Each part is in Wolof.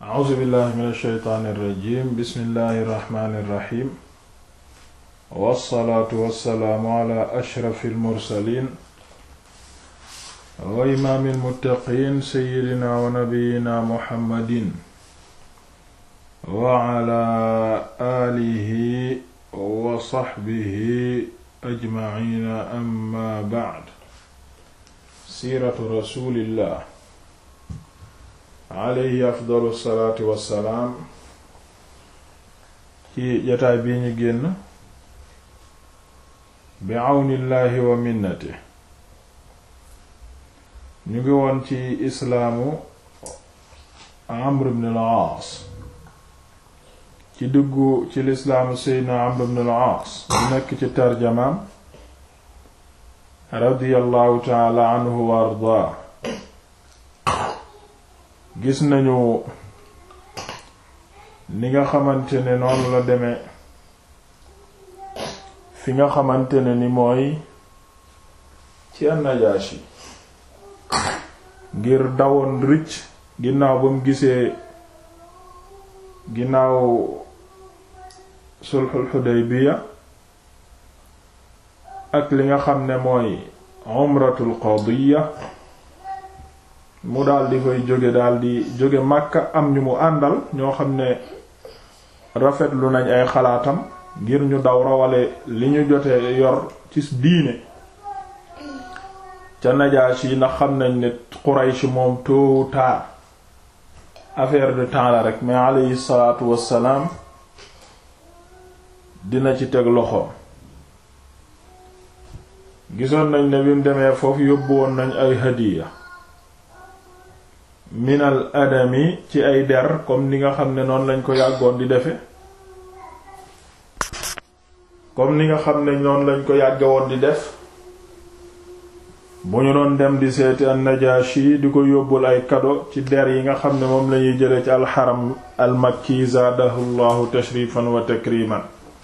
a'uuzu billahi min alsheytaani irrajim bismillahi irrahmani irrahim wassalaatu wassalaamu ala ashrafi almursalin wa imaami almuttaqiin seyidina wa nabiyina muhammadin wa ala aalihi wa saxbihi ajmaciina amma bacd siiratu rasulillah alayhi afdalu salaatu wassalaam ci jataay bii ñu génn bi àwnillaahi wa minnati ñu ngi woon ci islaamu amr ibn al-aas ci duggu ci lislaamu seydna amr ibn al-aas bu nekk ci tarjamaam radiyallahu taala anhu wa ardaa gis nañu ni nga xamante ne noonu la demee fi nga xamante ne ni mooy ci an-Najaashi ngir dawoon rëcc ginnaaw ba mu gisee ginnaaw sulhul Hudaybiya ak li nga xam ne mooy umratul qadiya mu daal di fay jóge daal di jóge Makka am ñu mu àndal ñoo xam ne rafetlu nañ ay xalaatam ngir ñu daw rawale li ñu jote yor ci diine ca Najaashi yi ndax xam nañ ne Quraysh moom tôt ou tard affaire de temps la rek mais alayhi salaatu wassalaam dina ci teg loxo gisoon nañ ne bi mu demee foofu yóbbu woon nañ ay hadiya minal adami ci ay der comme ni nga xam ne noonu lañ ko yàggoon di defe comme ni nga xam ne noonu lañ ko yàgge woon di def bu ñu doon dem di seeti an-Najashi di ko yóbbul ay kado ci der yi nga xam ne moom lañuy jële ci alxaram almakki zaadahu llahu tashrifan wa takriman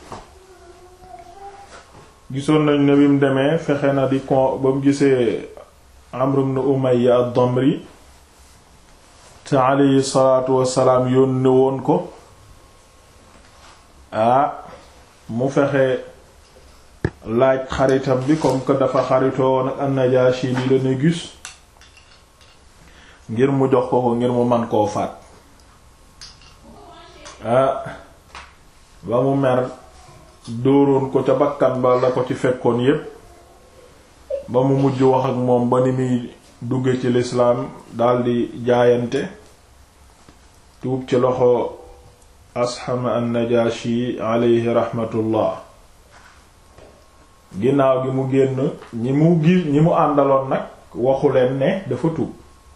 gisoon nañ ne bi mu demee fexe na di kon ba mu gisee Amr ibn Umayya ad-Damri te alayhi salaatu wassalaam yónne woon ko ah mu fexe laaj xaritam bi comme que dafa xaritoo woon ak an-Najaashi li la Négus ngir mu jox ko ko ngir mu man koo faat ah ba mu mer dóoroon ko ca bakkan ba la ko ci fekkoon yépp ba mu mujj wax ak moom ba ni muy dugge ci lislaam daldi jaayante tuub ci loxo asxama an-Najaashi alayhi raxmatullah ginnaaw gi mu génn ñi mu gi ñi mu àndaloon nag waxu leen ne dafa tuub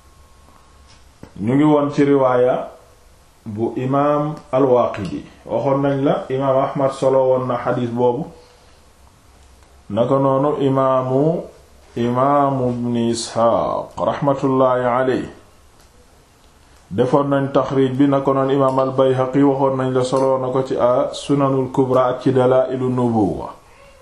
ñu ngi woon ci riwaaya bu imaam al-Waaqidi waxoon nañ la imaam Ahmad solo woon na xadiis boobu naka noonu imaamu imaamu ibn Isxaaq raxmatullaahi alayhi defoon nañ taxriij bi naka noonu imaam al-Bayhaqi waxoon nañ la solo na ko ci a sunanul kubra ak ci dalaa'ilu nubuwwa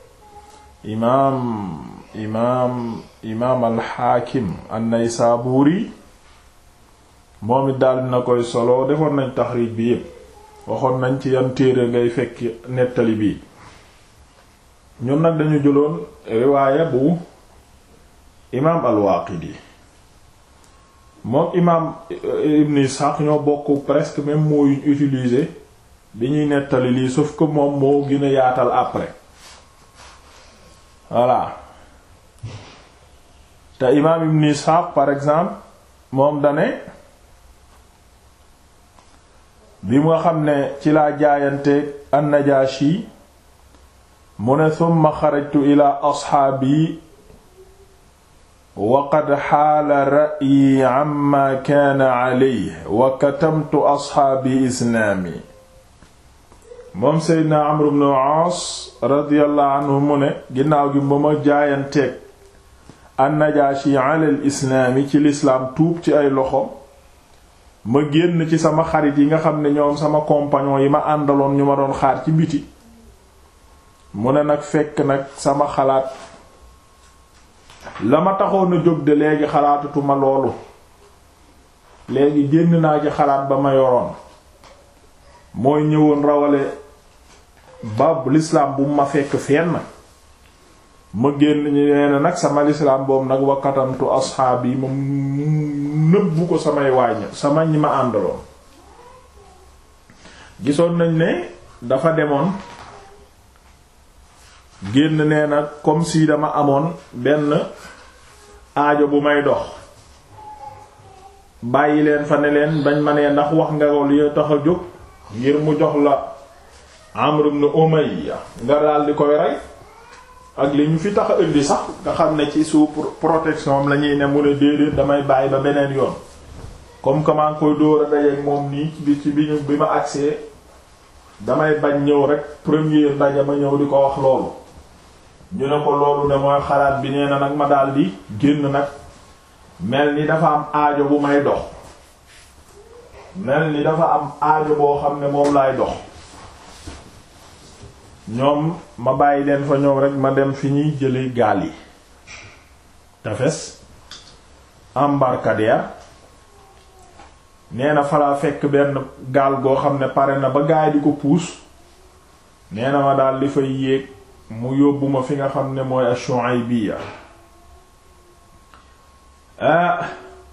imaam imaam imaam alxaakim an-Naysaabuuri moom it daal dina koy solo defoon nañ taxriij bi yépp waxoon nañ ci yan téere ngay fekk nettali bii ñun nag dañu jëloon riwaaya bu imaam al-Waaqidi moom imaam Ibn Ishaq ñoo bokk presque même moo yuñ utilisé bi ñuy nettali lii sauf que moom moo gën a yaatal après voilà te imaam Ibn Ishaq par exemple moom dane bi nga xam ne ci laa jaayante an-Najaashi mu ne thumma xarajtu ila asxaabi wa qad xaala ra'yi amma kaana alayhi wa katamtu asxaabi islaami moom seydna Amr ibn al-Aas radiyallahu anhu mu ne ginnaaw gi ba ma jaayanteeg an-Najaashi ala al-islaami ci lislaam tuub ci ay loxo ma génn ci sama xarit yi nga xam ne ñoom sama compagnon yi ma àndaloon ñu ma doon xaar ci biti mu ne nag fekk nag sama xalaat la ma taxoon a jóg de léegi xalaatatuma loolu léegi génn naa ci xalaat ba ma yoroon mooy ñëwoon rawale ba l'islam bu ma fekk fenn ma génn ñu nee nag sama l'islam boobu nag wakkatantu asxaab yi ma nëbbu ko samay waañ sama ñi ma àndaloon gisoon nañ ne dafa demoon génn nee na comme si dama amoon benn aajo bu may dox bàyyi leen fa ne leen bañ ma nee ndax wax nga ko li tax a jóg ngir mu jox la Amr ibn Umayya nga daal di koy rey ak li ñu fi tax a indi sax nga xam ne ci sous protection am la ñuy ne mu ne déedéet damay bàyyi ba beneen yoon comme que maa ngi koy dóor a dajeek moom nii ci bi ci bi ñu bi ma agsee damay bañ ñëw rek premier ndaje ma ñëw di ko wax loolu ñu ne ko loolu ne mooy xalaat bi nee na nag ma daal di génn nag mel ni dafa am aajo bu may dox mel ni dafa am aajo boo xam ne moom laay dox ñoom ma bàyyi leen fa ñoom rek ma dem fi ñuy jële gaal yi tefes embarcadère nee na falaa fekk benn gaal goo xam ne pare na ba gaay di ko puus nee na ma daal di fay yéeg mu yóbbu ma fi nga xam ne mooy Shuaybiyya ah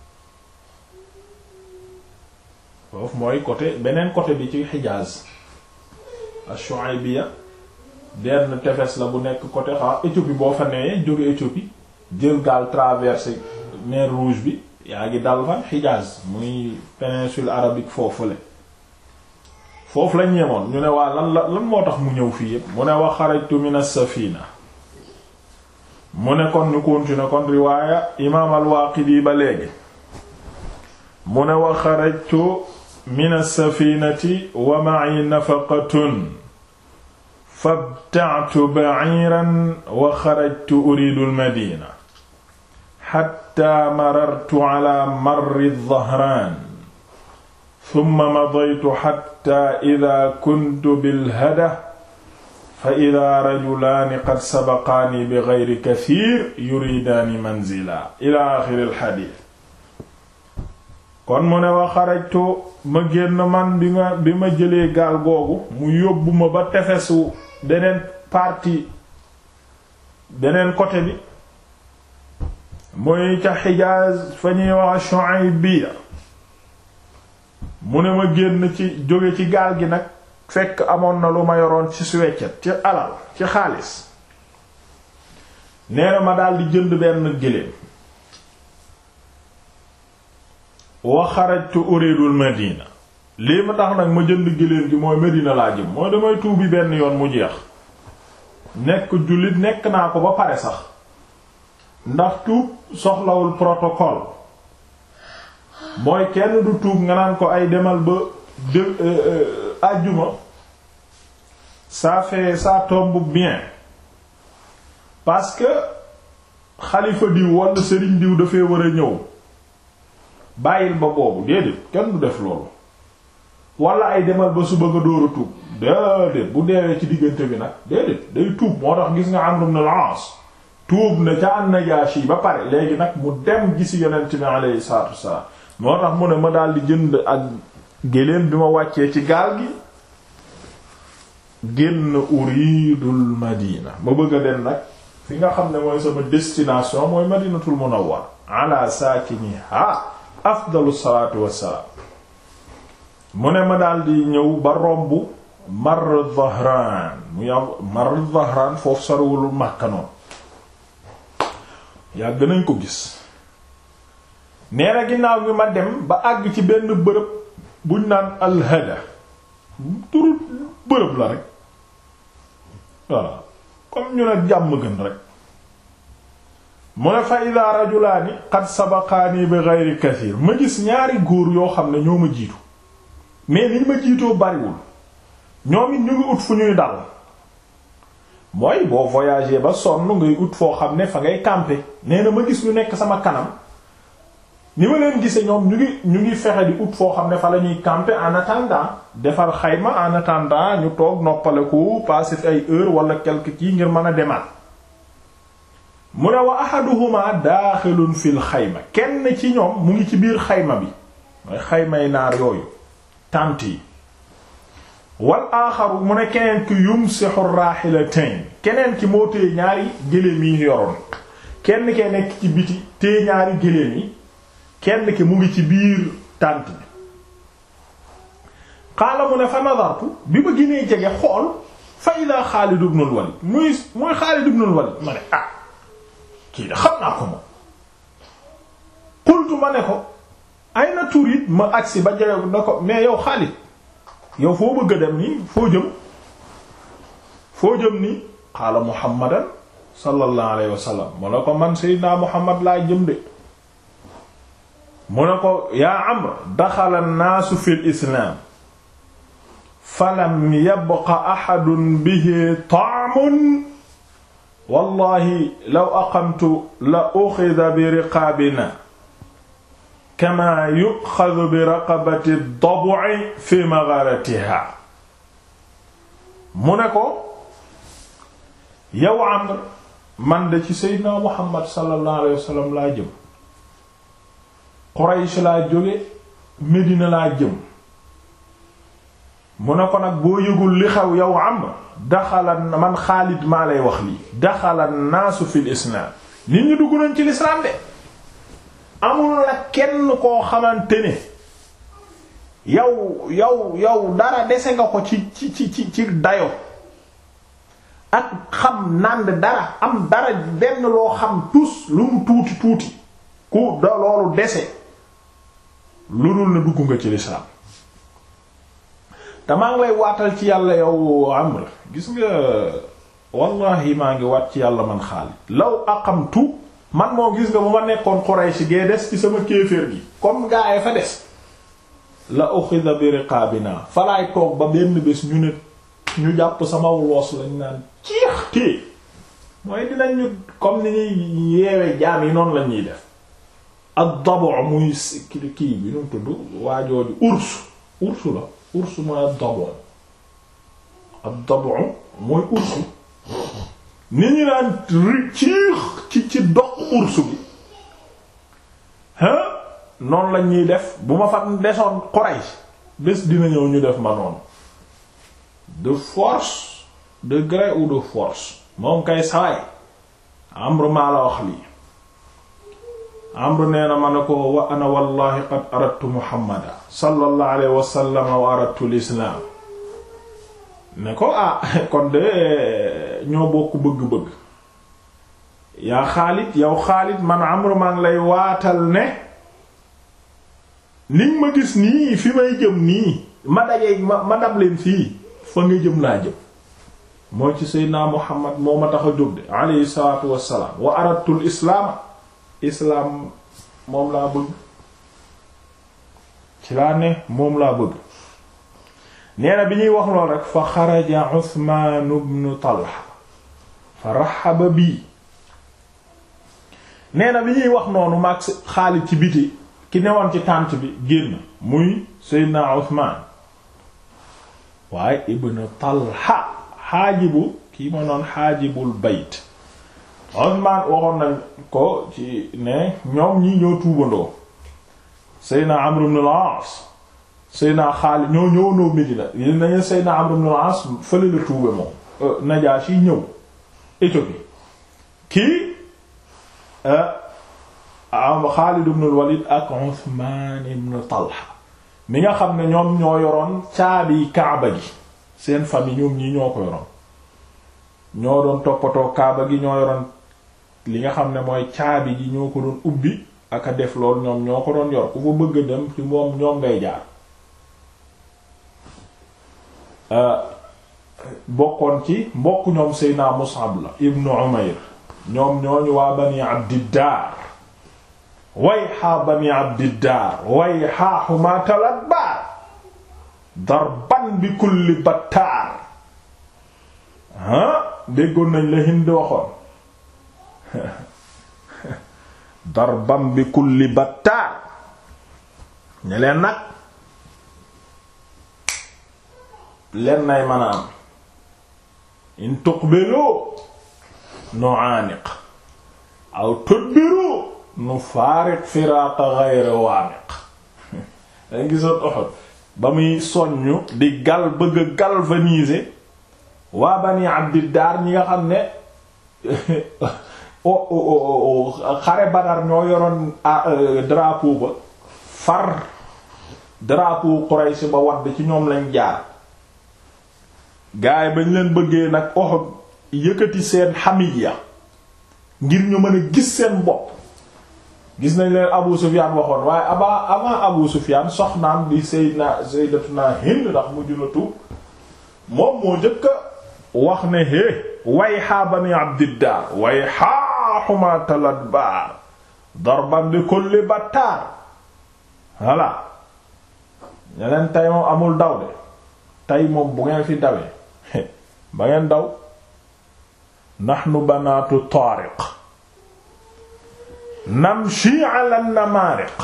foofu mooy côté beneen côté bi ci Hijaz Shuaybiyya benn tefes la bu nekk côté xaw Éthiopie boo fa newee jóge Éthiopie jël gaal traversé mer Rouge bi yaa ngi dal fan Hijaz muy péninsule arabique foofu la foofu lañ ñeemoon ñu ne waa lan la lan moo tax mu ñëw fii yépp mu ne wa xarajtu min as-safina mu ne kon ñu continuer kon riwaaya imaam al-Waaqidi ba léegi mu ne wa xarajtu min as-safinati wa ma'i nafaqatun fabta'tu ba'iran wa xarajtu uridu al-madina hatta marartu ala marri adh-dhahraan thumma madaytu hatta idha kuntu bil-hada fa idha rajulaani qad sabaqaani bighayri kathiir yuridaani manzila ila aaxiri al-hadiith kon mu ne wa xarajtu ma génn man bi ma bi ma jëlee gaal googu mu yóbbu ma ba tefesu beneen partie beneen côté bi mooy ca Hijaaz fa ñuy wax Shu'aybiyya mu ne ma génn ci jóge ci gaal gi nag fekk amoon na lu ma yoroon ci suweccet ci alal ci xaalis nee na ma daldi jënd benn géléem wa xarajtu uridul Madina lii ma tax nag ma jënd géléem gi mooy Medina laa jëm mooy damay tuubi benn yoon mu jeex nekk jullit nekk naa ko ba pare sax ndax tuub soxlawul protocole mooy kenn du tuub nga naan ko ay demal ba de àjjuma ça fait ça tombe bien parce que xalifa diw wala sëriñ diw dafay war a ñëw bàyyil ba boobu déedéet kenn du def loolu wala ay demal ba suba nga dóor a tuub déedéet bu deewee ci diggante bi nag déedéet day tuub moo tax gis nga Amr ibn al-As tuub na ca an-Najashi ba pare léegi nag mu dem gisi yonent bi alayhi salaatu wassalaam moo tax mu ne ma daal di jënd ak géléem bi ma wàccee ci gaal gi génn uridul Madina ma bëgg a dem nag fi nga xam ne mooy sama destination mooy Madinatul Munawwar ala saakiniha afdalu salaatu wassalaam mu ne ma daal di ñëw ba romb Marr Dhahran muy am Marr Dhahran foofu sorewul Makka noonu yàgg nañ ko gis nee na ginnaaw gi ma dem ba àgg ci benn bërëb buñ naan alhada turu bërëb la rek voilà comme ñu ne jàmm gën rek mu ne fa ida rajulaani qad sabaqaani bi ghayri kathir ma gis ñaari góor yoo xam ne ñoo ma jiitu mais niñ ma jiitoo bariwul ñoom it ñu ngi ut fu ñuy dal mooy boo voyager ba sonn ngay ut foo xam ne fa ngay camper nee na ma gis ñu nekk sama kanam ni ma leen gisee ñoom ñu ngi ñu ngi fexe di ut foo xam ne fa la ñuy camper en attendant defar xayma en attendant ñu toog noppaleku passer fi ay heure wala quelque kii ngir mën a demaat mu ne wa ahaduhuma daaxilun fil xayma kenn ci ñoom mu ngi ci biir xayma bi mooy xaymay naar yooyu tànt yi wal aaxaru mu ne keneen ki yumsihu raahilatayn keneen ki moo téye ñaari géléem yi yoroon kenn ke nekk ci biti téye ñaari géléem yi kenn ki mu ngi ci biir tànt bi xaala mu ne fa nadartu bi ma ginee jege xool fa ida Xaalid ibn al-Walid muy muy Xaalid ibn al-Walid ma ne ah kii da xam naa ko moom qultu ma ne ko ay na turit ma agsi ba jege na ko mais yow Xaalid yow foo bëgg a dem nii foo jëm foo jëm nii xaala Muhammadan sallallahu alayhi wa sallam mu ne ko man Seydina Muhammad laa jëm de mu ne ko yaa Amr daxala an-naasu fil islaam falam yabqa ahadun bihi ta'mun wallahi law aqamtu la uxida bi riqaabina kama yuxadu bi raqabati ad-dab'i fi magharatiha mu ne ko yow Amr man de ci Seydina Muhammad sallallahu alayhi wa sallam laa jëm Quraysh laa jóge Medina laa jëm mu ne ko nag boo yëgul li xew yow Amr daxala man Xaalid maa lay wax lii daxala naasu fil islaam nit ñi dugg nañ ci lislaam de amul la kenn koo xamante ne yow yow yow dara dese nga ko ci ci ci ci ci dayo ak xam nànd dara am dara benn loo xam tus lu mu tuuti tuuti ku da loolu dese lu dul na dugg nga ci lislaam te maa ngi lay waatal ci yàlla yow Amr gis nga wallahi maa ngi waat ci yàlla man Xaalid law aqamtu man moo gis nga bu ma nekkoon Quraysh gee des ci sama kéeféer gi comme gaa yi fa des la uxida bi riqaabina falaay toog ba benn bés ñu ne ñu jàpp sama loos lañ naan ciix tée mooy dinañ ñu comme ni ñuy yeewe jaam yi noonu la ñuy def ak dabo muy kii bi nu tudd waajooju urs ursu la ursu mooy ak dabo ak dabo mooy ursu ni ñu naan ciix ci ci doq ursu bi hein noonu la ñuy def bu ma fa desoon Quraysh bés dina ñëw ñu def ma noonu de force de gré ou de force moom kay sawaay Amr maa la wax lii Amr nee na ma ne ko wa ana wallahi qad aradtu Muhammada sallallahu alayhi wa sallam wa aradtu l'islam ne ko ah kon de ñoo bokk bëgg-bëgg yaa Xaalid yow Xaalid man Amr maa ngi lay waatal ne niñ ma gis nii fi may jëm nii ma dajee ma ma dab leen fii fa nga jëm laa jëm mooy ci Seydina Muhammad moo ma tax a jóg de alayhi salaatu wassalaam wa aradtul islaama islaam moom laa bëgg ci laa ne moom laa bëgg nee na bi ñuy wax lool rek fa xaraja Usmaan ibn Talha fa raxaba bii nee na bi ñuy wax noonu maag Xaalid ci biti ki newoon ci tànt bi génn muy Seydina Usmaan waaye ibn Talha xaajibu kii ma noon xaajibul bayt Usmaan waxoon nañ ko ci ne ñoom ñi ñoo tuubandoo Seydina Amr ibn al-As Seydina Xaalid ñoo ñëwandoo Medina yéen nañu Seydina Amr ibn al-As fële la tuube moom Najaashi ñëw Éthiopie kii am Xaalid ibn al-Walid ak Usmaan ibn Talha mi nga xam ne ñoom ñoo yoroon caabi Kaaba gi seen famille ñoom ñii ñoo ko yoroon ñoo doon toppatoo Kaaba gi ñoo yoroon li nga xam ne mooy caabi ji ñoo ko doon ubbi ak a def lool ñoom ñoo ko doon yor ku fa bëgg a dem ci moom ñoom ngay jaar bokkoon ci mbokk ñoom Seydina Mus'ab la ibnu Umayr ñoom ñooñu waa Bani Abdiddaar wayha Bani Abdiddaar wayha humaatal adbaar darban bi kulli battaar ah déggoon nañ la Hind waxoon darban bi kulli battaar ñe leen nag leen nay mën a am in tuqbilu nu'aaniq aw tudbiru nu faariq firaaqa ghayra waamiq dañ gisoon Uhud ba muy soññu di gal bëgg a galvaniser waa Bani Abdiddar ñi nga xam ne xare Badar ñoo yoroon drapeau ba far drapeau Quraysh ba wadd ci ñoom lañ jaar gaay bañ leen bëggee nag Uhud yëkkati seen hamiya ngir ñu mën a gis seen bopp gis nañ leen Abu Sufyan waxoon waaye aba avant Abu Sufyan soxnaam di Sayyidna Sayyidatuna Hind ndax mujj na tuub moom moo njëkk wax ne hé wayha bani Abdiddar wayha humatal adbar darban bi kulli battar voilà ñeneen tey moom amul daw de tey moom bu ngeen fi dawee ba ngeen daw nahnu banaatu taariq namshi ala namaariq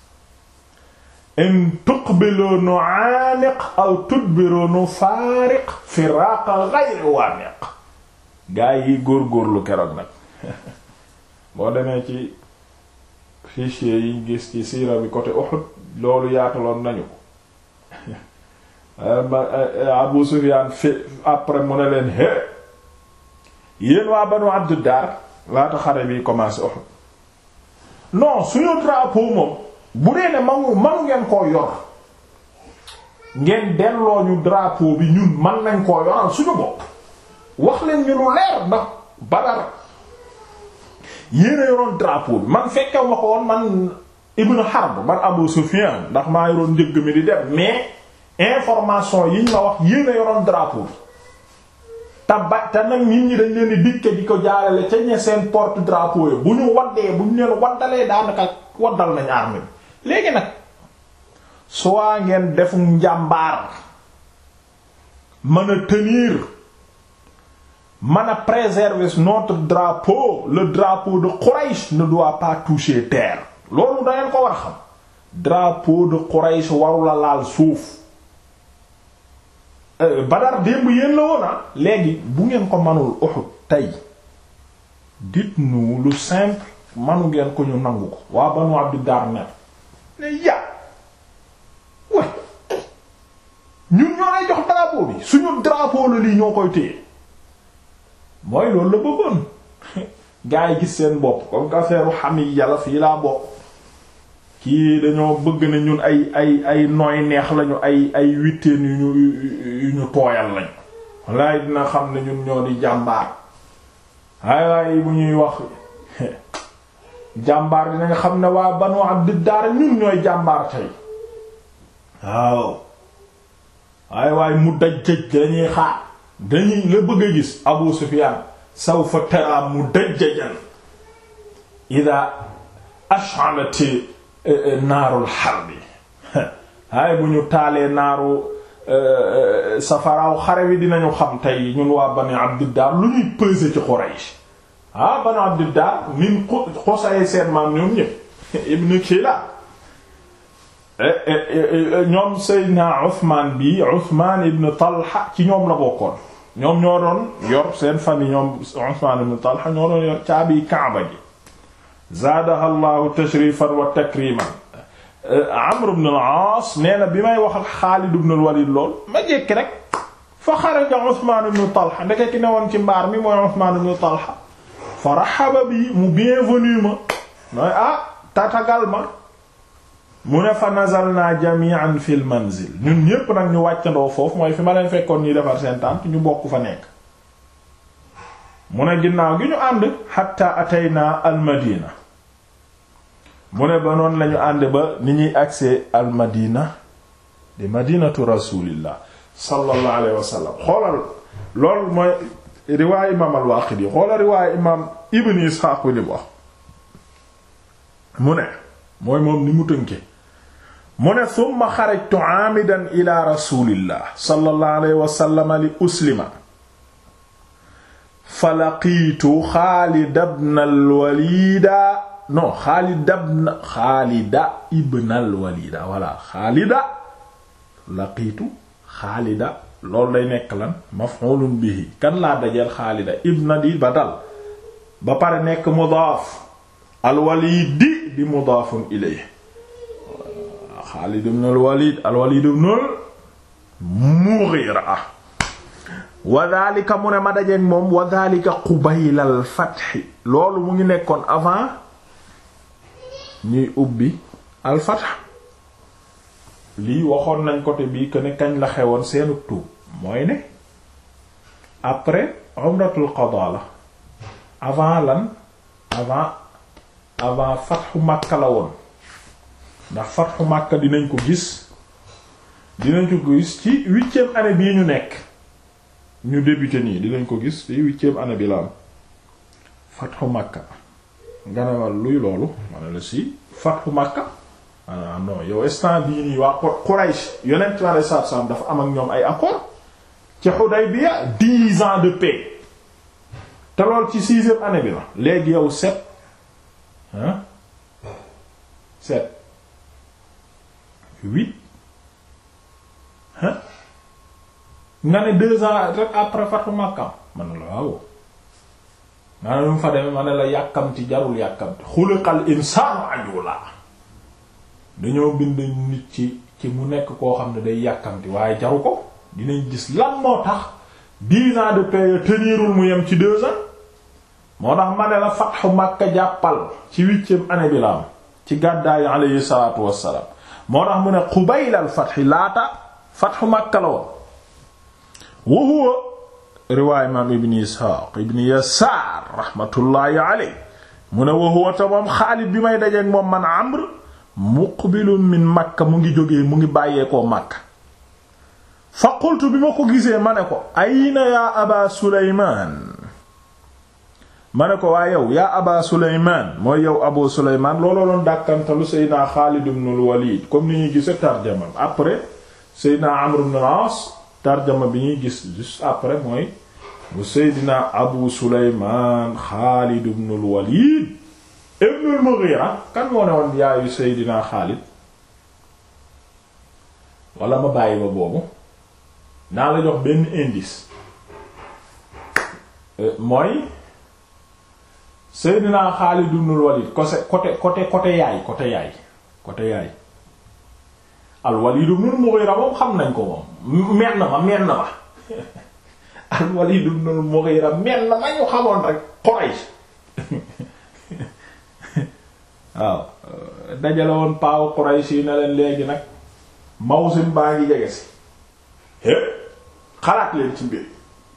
in tuqbilu nu'aaniq aw tudbiru nufaariq firaaqa ghayri waaniq gaa yi góor-góorlu keroog nag boo demee ci fichier yiñ gis ci siira bi côté Uhud loolu yaataloon nañu ko Abu Sufyaan fi après mu ne leen hé yéen waa Banu Abdu Daar laata xare bi commencé Uhud non suñu drapeau moom bu dee ne manu manu ngeen koo yor ngeen delloo ñu drapeau bi ñun man nañ koo yoral suñu bopp wax leen ñu lu leer ndax Badar yéen a yoroon drapeau bi man fekkew ma ko woon man Ibn Harb man Abu Sufyan ndax maa yoroon njëgg mi di dem mais information yiñ ma wax yéen a yoroon drapeau bi te ba te nag nit ñi dañ leen di dikke di ko jaarale ca ñe seen porte drapeau yi bu ñu waddee bu ñu leen waddalee daanaka waddal nañ armée bi léegi nag soit ngeen defu njàmbaar mën a tenir mën a préserver notre drapeau le drapeau de Quraish ne doit pas toucher terre loolu da ngeen ko war a xam drapeau de Quraish warula laal suuf Badar démb yéen la woon ah léegi bu ngeen ko manul Uhud tey dites-nous lu simple manu ngeen ko ñu nangu ko waa Banu Abdu Dar ne ne ya way ñun ñoo lay jox drapeau bi suñu drapeau la lii ñoo koy téye mooy loolu la bëggoon gaa yi gis seen bopp comme que affaire xam yi yàlla fii laa bokk kii dañoo bëgg na ñun ay ay ay nooy neex lañu ay ay witteen yu ñu yu ñu tooyal lañu wallaay dina xam ne ñun ñoo di jàmbaar ay waay bu ñuy wax jàmbaar dina nga xam ne waa Banu Abd Dar ñun ñooy jàmbaar tey waaw ay waay mu daj jëj dañuy xaar dañuy la bëgg a gis Abu Sufyan sawfa tara mu dajjajan ida ash'alati naarul harbi ay bu ñu taalee naaru safaraaw xare wi dinañu xam tey ñun waa Bani Abdiddar lu ñuy peser ci Quraysh ah Bani Abdiddar min Qusay seen maam ñoom ñëpp ibn Kila ñoom Seydina Uthman bi Uthman ibn Talha ci ñoom la bokkoon ñoom ñoo doon yor seen famille ñoom Uthman ibn Talha ñoo doon yor caabi Kaaba gi zaadaha llahu tashrifan wa takriman Amr ibn al-Aas nee na bi may wax ak Xaalid ibn al-Walid lool ma jékki rek fa xaraja Usmaan ibn Talha ndeke ki ne woon ci mbaar mi mooy Usmaan ibn Talha fa rahaba bi mu bienvenu ma mooy ah tatagal ma mu ne fa nazalna jami'an fil manzil ñun ñépp nag ñu wàccandoo foofu mooy fi ma leen fekkoon ñuy defar seen tànt ñu bokk fa nekk mu ne ginnaaw gi ñu ànd hatta atayna al madina mu ne ba noonu lañu ànd ba ni ñuy agsee al madina di madinatu rasulillah sallallahu alayhi wa sallam xoolal loolu mooy riwaay imaam al Waaqidi xoolal riwaay imaam ibn Isxaaq li mu wax mu ne mooy moom ni mu tënke mu ne summa xarajtu aamidan ila rasulillah sallallahu alayhi wa sallam li uslima fa laqiitu Xaalid ibn al-Waliida non Xaalid ibn Xaalida ibn al-Waliida voilà Xaalida laqiitu Xaalida loolu day nekk lan maf'ulun bihi kan laa dajeel Xaalida ibn di ba dal ba pare nekk mudaaf al-Waliidi di mudaafun ilayhi Xaalid ibn al-Walid al-Walid ibn al-Mughira wa dhalika mu ne ma dajeek moom wa dhalika qubayla al-fath loolu mu ngi nekkoon avant ñuy ubbi al-fath lii waxoon nañ côté bii que ne kañ la xewoon seenu tuub mooy ne après umratul qada la avant lan avant avant fatxu Makka la woon ndax fatxu Makka dinañ ko gis dinañ ko gis ci huitième année bii ñu nekk ñu débuté nii dinañ ko gis ci huitième année bi la am fatxu Makka nga ne ma luy loolu ma ne la si fatxu Makka ah non yow instant bii nii waa Quraysh yonent bi alayhi salaatu salaam dafa am ak ñoom ay accord ci Hudaybiya dix ans de paix te lool ci sixième année bi la léegi yow sept hein sept huit hein nga ne deux ans rek après Fathu Makka man la waaw nga ne mu fa demee ma ne la yàkkamti jarul yàkkamti xuliqal insaanu ajula dañoo bind nit ci ci mu nekk koo xam ne day yàkkamti waaye jaru ko dinañ gis lan moo tax dix ans de paix tenirul mu yem ci deux ans moo tax ma ne la fatxu Makka jàppal ci huitième année bi la am ci gàddaayu alayhi salaatu wassalaam moo tax mu ne qubaylal fatxi laata fatxu Makka la woon wa huwa riwaay imaam ibn Isxaaq ibn Yasaar raxmatullaahi alayhi mu ne wa huwa ta moom Xaalid bi may dajeek moom man Amr muqbilun min Makka mu ngi jógee mu ngi bàyyeekoo Makka fa qultu bi ma ko gisee ma ne ko ayna yaa aba Sulaymaan ma ne ko waa yow yaa aba Sulaymaan mooy yow Abu Sulaymaan looloo doon dàkkantalu Seydina Xaalid ibn al-Walid comme ni ñuy gise tarjama après Seydina Amr ibn al-As tarjama bi ñuy gis juste après mooy bu Seydina Abu Sulaymaan Xaalid ibn al-Walid ibn al-Mughira kan moo ne woon yaayu Seydina Xaalid wala ma bàyyi ba boobu naa la jox benn indice mooy Seydina Xaalid ibn al-Walid côté côté côté yaay côté yaay côté yaay al-Walid ibn al-Mughira moom xam nañ ko moom men na ma men na ma al-Walid ibn al-Mughira men na ma ñu xamoon rek Quraysh waaw dajale woon paawu Quraysh yi ne leen léegi nag mawsim baa ngi jege si é xalaat leen ci mbir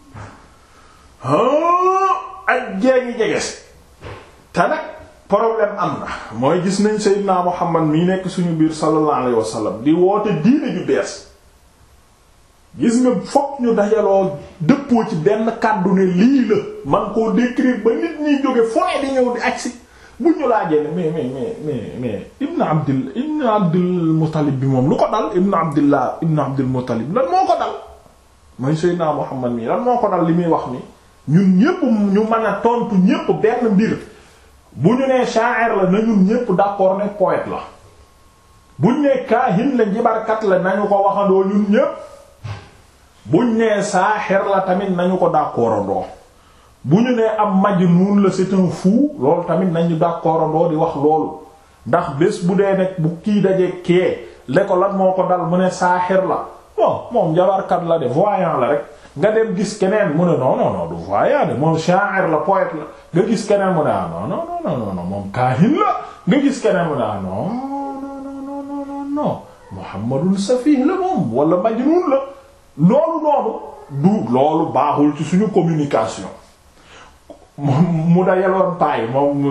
ak jee ngi jege si te nag problème am na mooy gis nañ Seydina Muhammad mii nekk suñu biir sallallahu alayhi wasallam di woote diine ju bees gis nga fokk ñu dajaloo dëppoo ci benn kàddu ne lii la man koo décrire ba nit ñiy jóge fone di ñëw di agsi bu ñu laajee ne mais mais mais mais mais Ibn Abdil Ibn Abdul Muttalib bi moom lu ko dal Ibn Abdillah Ibn Abdul Muttalib lan moo ko dal mooy Seydina Muhammad mii lan moo ko dal li muy wax ni ñun ñépp ñu mën a tontu ñépp benn mbir bu ñu nee sha'ir la na ñun ñépp d'accord ne poète la buñ nee kaahin la njibarkat la nañu ko waxandoo ñun ñépp buñ nee saaxir la tamit nañu ko d'accordandoo bu ñu nee am majnuun la c'est un fou loolu tamit nañu d'accordandoo di wax loolu ndax bés bu dee nekk bu kii daje kee le ko lan moo ko dal mu ne saaxir la bon moom njabarkat la de voyant la rek nga dem gis keneen mu ne non non non du voyant de moom sha'ir la poète la nga gis keneen mu ne ah non non non non moom kaahin la nga gis keneen mu ne ah non non non non non non Muhammadun safih la moom wala majnun la loolu noonu du loolu baaxul ci suñu communication mu da yeloon paay moom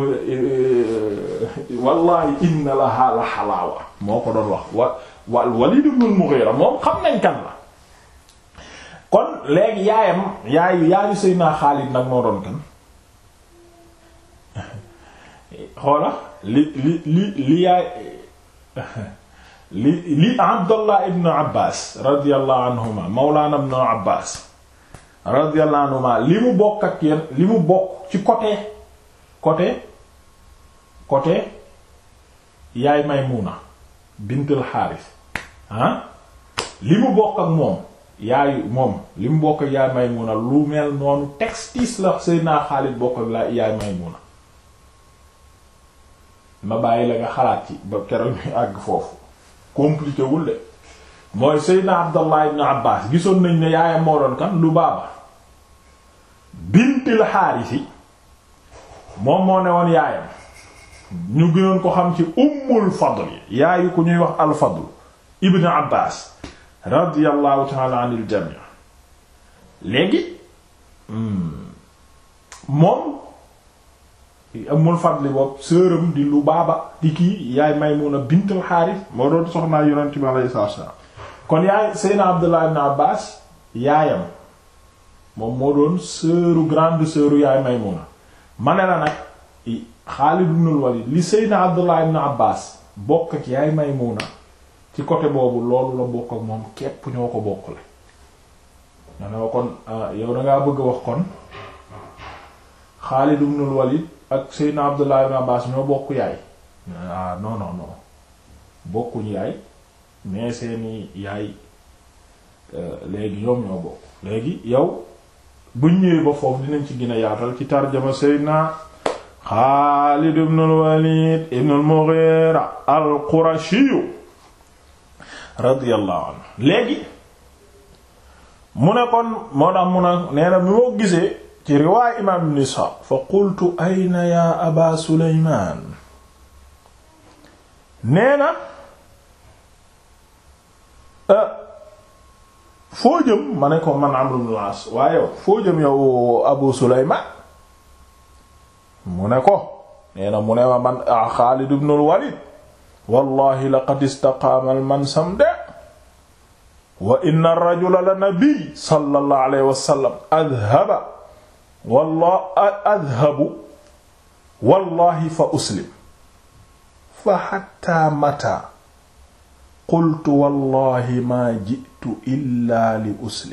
wallahi inna laha la xalaawa moo ko doon wax wa wa Walid ibn al-Mughira moom xam nañ kan la kon léegi yaayam yaayu yaayu Seydina Xaalid nag moo doon kan xoola li li li li yaay li li Abdullah ibn Abbas radiyallahu anhuma mawlana ibn Abbas radiyallahu anhuma li mu bokk ak yéen li mu bokk ci côté côté côté yaay Maymuna bintul Xaaris ah li mu bokk ak moom yaayu moom li mu bokk ak yaay Maymuna lu mel noonu textis la Seydina Xaalid bokk ak la yaay Maymuna ma bàyyi la nga xalaat ci ba keroog ñu àgg foofu compliqué wul de mooy Seydina Abdallah ibn Abbas gisoon nañ ne yaayam moo doon kan Lubaaba bintil Xaarisi moom moo ne woon yaayam ñu gënoon ko xam ci Ummul Fadl yaayu ku ñuy wax al Fadl ibn Abbas radiyallahu ta'ala anil jami' léegi moom Ummul Fadl boobu sëram di Lubaaba di kii yaay Maymuna bintul Xaaris moo doon soxnaa Yonent bi alayhi salaam kon yaay Seydina Abdullah ibn Abbas yaayam moom moo doon sœuru grande sœuru yaay Maymuna ma ne la nag Xaalid ibn Walid li Seydina Abdullah ibn Abbas bokk ak yaay Maymuna ci côté boobu loolu la bokk ak moom képp ñoo ko bokkule nga ne wa kon yow dangaa bëgg a wax kon Xaalid ibn Walid ak Seydina Abdullah ibn Abbas ñoo bokk yaay ah non non non bokkuñu yaay mais seeni yaay léegi ñoom ñoo bokk léegi yow buñ ñëwee ba foofu dinañ ci gën a yaatal ci tarjama Seydina Xaalid ibn al-Walid ibn al-Mughira al-Qurashi radiyallahu anhu léegi mu ne kon moo tax mu ne nee na mi moo gisee ci riwaay imaam ibn Isxaaq fa qultu ayna ya aba Sulaymaan nee na foo jëm ma ne ko man Amr ibn al-As waaye yow foo jëm yow Abu Sulaymaan mu ne ko nee na mu ne ma man Xaalid ibn al-Walid wallahi laqad istaqaama al-mansam de wa inna ar-rajula la nabi sallallahu alayhi wa sallam adhaba wallahi adhabu wallahi fa uslim fa hatta mata qultu wallahi maa jitu illa li uslim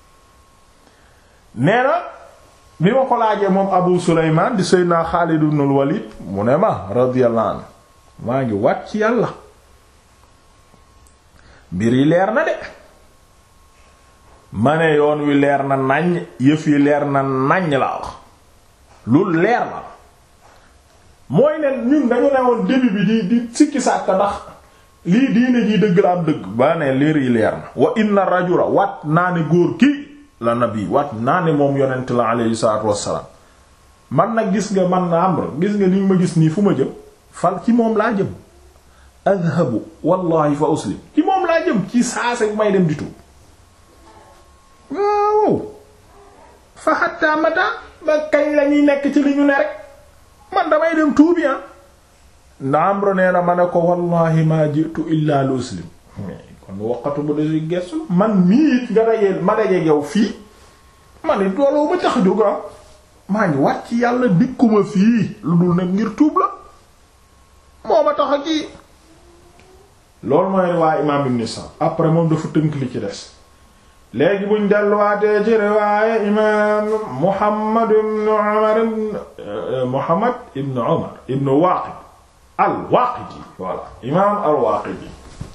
nee na bi ma ko laajee moom abu suleymaan di seydna xaalid ibn al walid mu ne ma radiyallahu anhu maa ngi wàcc yàlla mbir yi leer na de ma ne yoon wi leer na naññ yëf yi leer na naññ la wax lu leer na mooy ne ñun dañu ne woon début bi di di sikki sàkk ndax lii diine ji dëgg la am dëgg ba ne leer yi leer na wa inna rajula wat naa ne góor kii la nabi wat naa ne moom yonent la alayhi salaatu wassalaam man nag gis nga man na Amr gis nga li ma gis nii fu ma jëm fal ci moom laa jëm adhabu wallahi fa uslim ci moom laa jëm ci saase bu may dem di tuub waaw fa hatta mata ba kañ lañuy nekk ci li ñu ne rek man damay dem tuubi ah nda Amr nee na ma ne ko wallahi ma jitu illa li uslim kon waqatu bu desi gestu man mii it nga dajee ma dajee yow fii ma ne dooloo ma tax jóg maa ngi wàcc yàlla dikkuma fii lu dul nag ngir tuub la moo ma tax a kii loolu mooy waa imaam ibn Sa'd après moom dafa tënk li ci des léegi buñ delluwaatee ci riwaaya imaam Muhammad ibn Umar Muhammad ibn Umar ibn Waaqid al-Waaqidi voilà imaam al-Waaqidi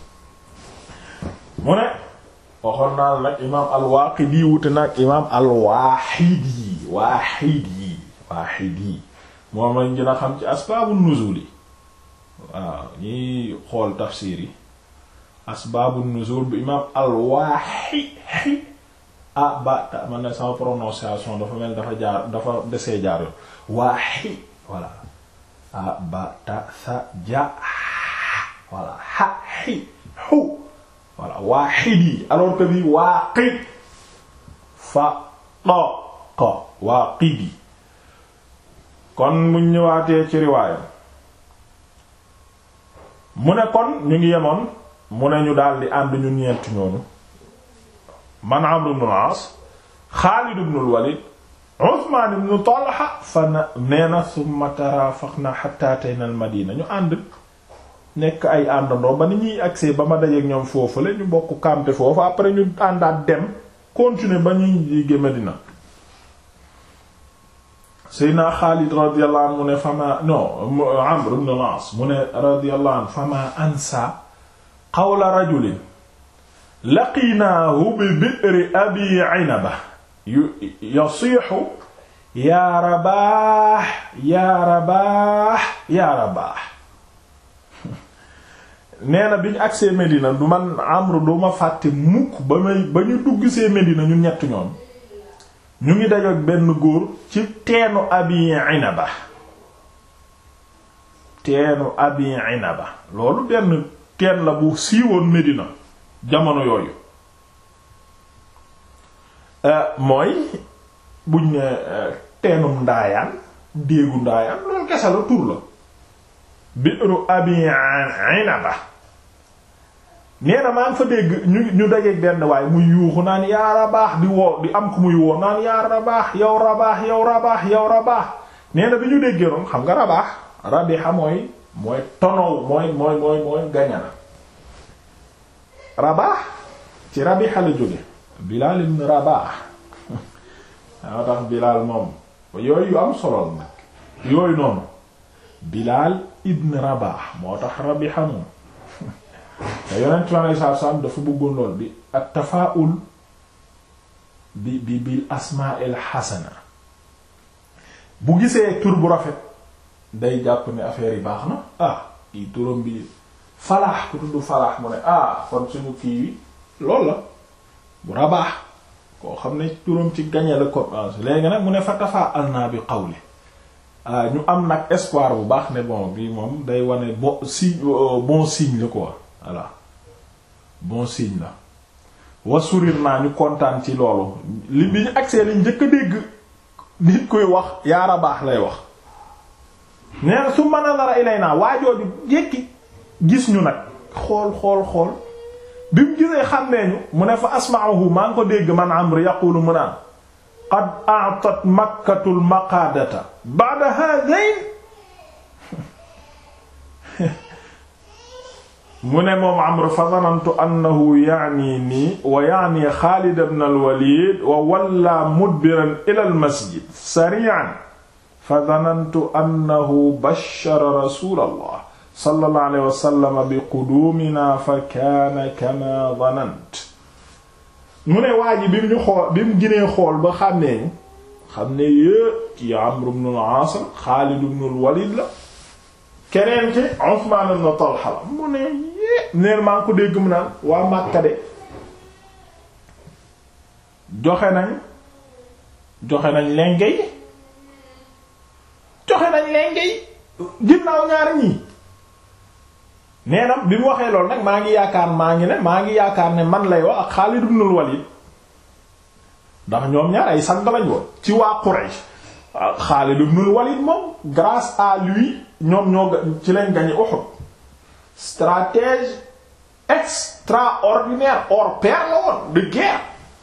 mu ne waxoon naa nag imaam al-Waaqidi wute nag imaam al-Waahidi Waahidi Waahidi moom lañ gën a xam ci asbaabu nuzuul yi waaw ñiy xool tafsiir yi asbaabu nuzuul bu imaam al-Waahidi ah ba ta man ne sama prononciation dafa mel dafa jaar dafa desee jaar yoon waahi voilà ah ba ta sa ja voilà ha hi hu voilà waahidi alors que bi waaqid fa to ko waaqidi kon mu ñëwaatee ci riwaayam mu ne kon ñu ngi yemoon mu ne ñu daldi ànd ñu ñeent ñoonu man Amr ibn al-As Xaalid ibn al-Walid Usmaan ibn Talha fa na nee na summa tarafaqna hatta atayna al-Madina ñu ànd nekk ay àndandoo ba ni ñuy agsee ba ma dajeek ñoom foofu la ñu bokk campé foofu après ñu àndaat dem continuer ba ñuy jige Madina Seydina Xaalid radiyallahu anhu mu ne fama non Amr ibn al-As mu ne radiyallahu anhu fama ansa qawla rajulin laqiinaahu bi bi'ri abi Inaba yasiixu yaa rabaax yaa rabaax yaa rabaax nee na bi ñu agsee Medina du man Amr du ma fàtte mukk ba may ba ñu dugg see Medina ñu ñett ñoom ñu ngi dajoog benn góor ci teenu Abi Inaba teenu Abi Inaba loolu benn teen la bu siiwoon Medina jamono yooyu mooy buñ ne teenum ndaayaan déegu ndaayaan loolu kese la tur la bi'ru Abi Inaba nee na maa ngi fa dégg ñu ñu dajeeg benn waaye muy yuuxu naan yaa rabaax di woo di am ku muy woo naan yaa rabaax yow rabaax yow rabaax yow rabaax nee na bi ñu déggee noonu xam nga rabaax rabiha mooy mooy tonow mooy mooy mooy mooy gañana rabaax ci rabiha la jóge Bilaal ibn Rabaax daa tax Bilaal moom yooyu yu am solo nag yooyu noonu Bilaal ibn Rabaax moo tax rabiha moom te yonent ma saa saam dafa bëggoon lool bi at tafaa'ul bi bi bil asmaa'il xasana bu gisee tur bu rafet day jàpp ne affaire yi baax na ah kii turam bi falaax ku tudd falaax mu ne ah kon suñu kii wi loolu la bu rabaax koo xam ne turam ci gañe la commencé léegi nag mu ne fa tafaa'al naa bi qawli ñu am nag espoir bu baax ne bon bi moom day wane bon signe bon signe la quoi voilà bon signe la wasurir naa ñu kontaan ci loolu li bi ñu agsee li njëkk a dégg nit koy wax yaara baax lay wax nee na su mën a dara ilay naa waajooju jekki gis ñu nag xool xool xool bi mu gisee xàmmee ñu mu ne fa asma'uhu maa ngi ko dégg man Amr yaqulu mu naan qad a'tat makkatul maqaadata ba'da hadayn mu ne moom Amr fa zanantu annahu yaani nii wa yaani Xaalid ibn al-Walid wa walla mudbiran ila al-masjid sari'an fa zanantu annahu bashara rasulallah sallallahu alayhi wa sallam bi quduumina fa kaana kama zanant mu ne waa ji bi mu ñu xool bi mu ginee xool ba xam ne xam ne yée ci Amr ibn al-Aas Xaalid ibn al-Walid la keneen ki Usmaan ibn Talha la mu ne yée neen maa ngi ko dégg mu naan waa Makka de joxe nañ joxe nañ lenge yi joxe nañ lenge yi ginnaaw ñaar ñii nee na bi mu waxee loolu nag maa ngi yaakaar maa ngi ne maa ngi yaakaar ne man lay wax ak Xaalid ibn Walid ndax ñoom ñaar ay sang lañ woon ci waa Quraysh Xaalid ibn Walid moom grâce à lui ñoom ñoo ci lañ gagné Uhud stratège extraordinaire hors pair la woon de guerre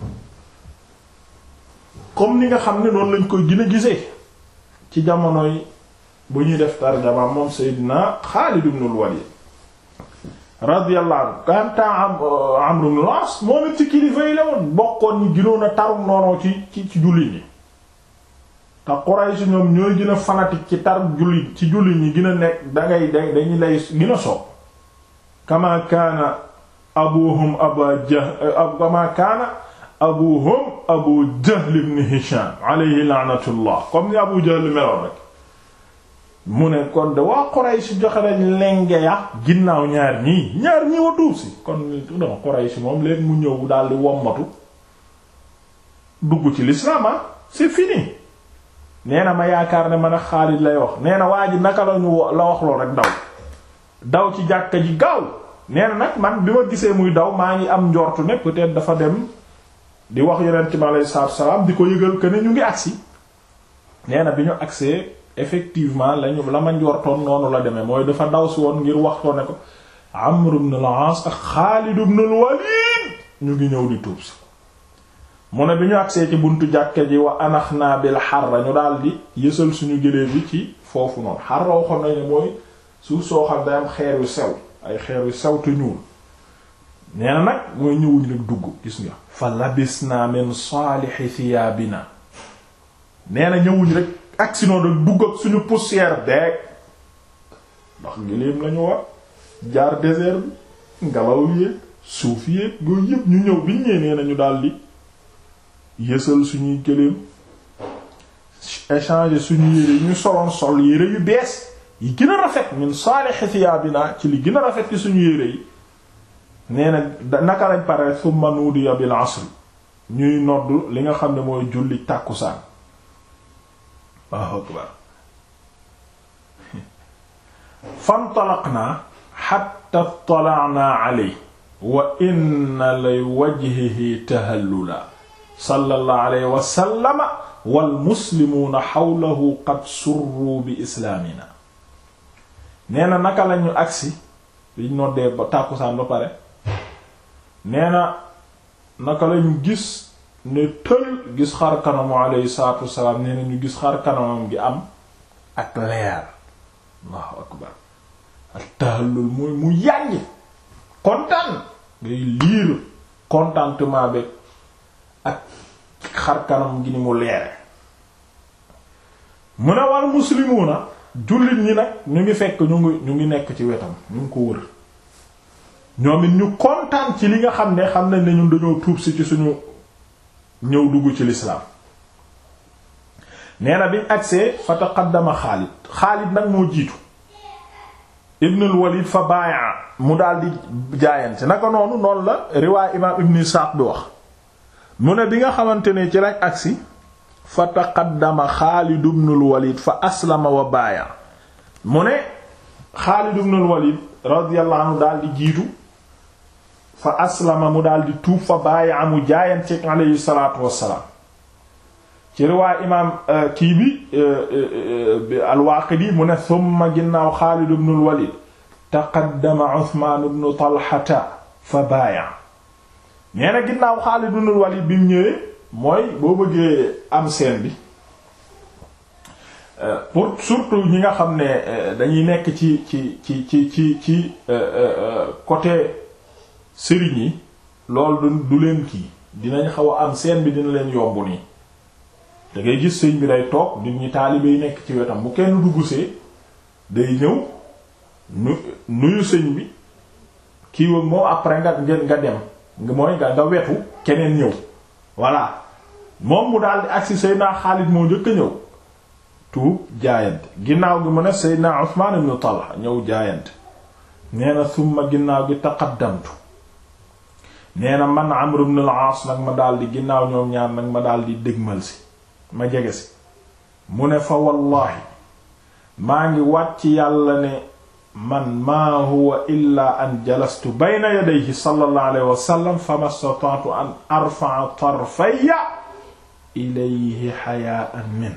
comme ni nga xam ne noonu lañ koy gën a gisee ci jamonoy bu ñuy def tarjama moom Seydina Xaalid ibn Walid radiyallahu anhu kanta Amr ibn al-As moom it ci kilifa yi la woon bokkoon ñi gënoon a tarum noonoo ci ci ci jullit ñi te Quraysh ñoom ñooy gën a fanatique ci tar jullit ci jullit ñi gën a nekk dangay da dañu lay gën a soob kama kaana abuhum aba jahl kama kaana abuhum abu jahl ibn Hisham alayhi la'natullah comme ni abu jahl meloon rek mu ne kon de waa Quraysh joxe nañ lenge ya ginnaaw ñaar ñii ñaar ñii wa tuub si kon non Quraysh moom léegi mu ñëw daal di wommatu dugg ci l'islam c'est fini nee na ma yaakaar ne man a Xaalid lay wax nee na waa ji naka la ñu la wax lool rek daw daw ci jàkka ji gaaw nee na nag man bi ma gisee muy daw maa ngi am njortu ne peut-être dafa dem di wax Yonent bi alayhi salaatu wa salaam di ko yëgal que ne ñu ngi agsi nee na bi ñu agsee effectivement lañu la ma njortoon noonu la demee mooy dafa daw si woon ngir waxtoo ne ko Amr ibn al-As ak Xaalid ibn al-Walid ñu ngi ñëw di tuub si mu ne bi ñu agsee ci buntu jàkke ji wa anax naa bil xarra ñu daal di yësal suñu gëléem bi ci foofu noonu xarra woo xam ne mooy suuf soo xam day am xeer yu sew ay xeer yu sew te ñuul nee na nag mooy ñëwuñ rek dugg gis nga fa labisna min saalixi thiyaabina nee na ñëwuñ rek agsi noonu rek dugg ak suñu poussière beeg ndax gëléem lañu war jaar désert bi ngelaw yéeg suuf yéeg yooyu yëpp ñu ñëw biñ ñëwee nee na ñu daldi yësal suñuy gëléem échanger suñu yére yi ñu soloon sol yére yu bees yi gën a rafet min saalih thiyaabina ci li gën a rafet ci suñu yére yi nee na naka lañ pare summa nuudiya bil asri ñuy nodd li nga xam ne mooy julli tàkkusaan Allahu akbar fantalaqnaa hatta tala'naa alayhi wa inna li wajhihi tahallula sallallahu alayhi wa sallama wal muslimuuna hawlahu qad surru bi islaamina nee na naka lañu agsi liñ noddee ba tàkkusaan ba pare nee na naka lañu gis ne tël gis xar kanamu alayhi salaatu wassalaam nee na ñu gis xar kanamam gi am ak leer allahu akbar ak tahallul muy mu yànj kontaan ngay liir contentement bi ak xar kanam gi ni mu leere mu ne wal muslimuuna jullit ñi nag ñu ngi fekk ñu ngi ñu ngi nekk ci wetam ñu ngi ko wër ñoom it ñu kontaan ci li nga xam ne xam nañ ne ñun dañoo tuub si ci suñu ñëw dugg ci lislaam nee na biñ agsee fa taqaddama Xaalid Xaalid nag moo jiitu ibnul Walid fa baayaa mu daal di jaayante naka noonu noonu la riwaay imaam ibn Isaaq bi wax mu ne bi nga xamante ne ci lañ agsi fa taqaddama Xaalid ibnul Walid fa aslama wa baaya mu ne Xaalid ibnul Walid radiyallahu anhu daal di jiitu fa aslama mu daal di tuub fa baaya amu jaayante alayhi salaatu wassalaam ci riwaay imaam kii bi al-Waaqidi mu ne summa ginnaaw Xaalid ibnul Walid taqaddama Usmaan ibnu Talhata fa baaya nee na ginnaaw Xaalid ibnul Walid bi mu ñëwee mooy boo bëggee am seen bi pour surtout ñi nga xam ne dañuy nekk ci ci ci ci ci ci côté sëriñ yi loolu du leen kii dinañ xaw a am seen bi dina leen yomb nii da ngay gis sëñ bi day toog nit ñi taalibe yi nekk ci wetam bu kenn duggsee day ñëw nu nuyu sëñ bi kii wag moom après nga nga dem mooy nga nga wetu keneen ñëw voilà moom mu daal di agsi Seydina Xaalid moo njëkk a ñëw tuub jaayante ginnaaw gi mu ne Seydina Usmaan ibn Talha ñëw jaayante nee na summa ginnaaw gi taqaddamtu nee na man Amr ibn al-Aas nag ma daal di ginnaaw ñoom ñaar nag ma daal di dégmal si ma jege si mu ne fa wallaahi maa ngi wàcc yàlla ne man maa huwa illa an jalastu bayna yadayhi sallallahu alayhi wa sallam fama stata'tu an arfa'a tarfayya ilayhi haya'an min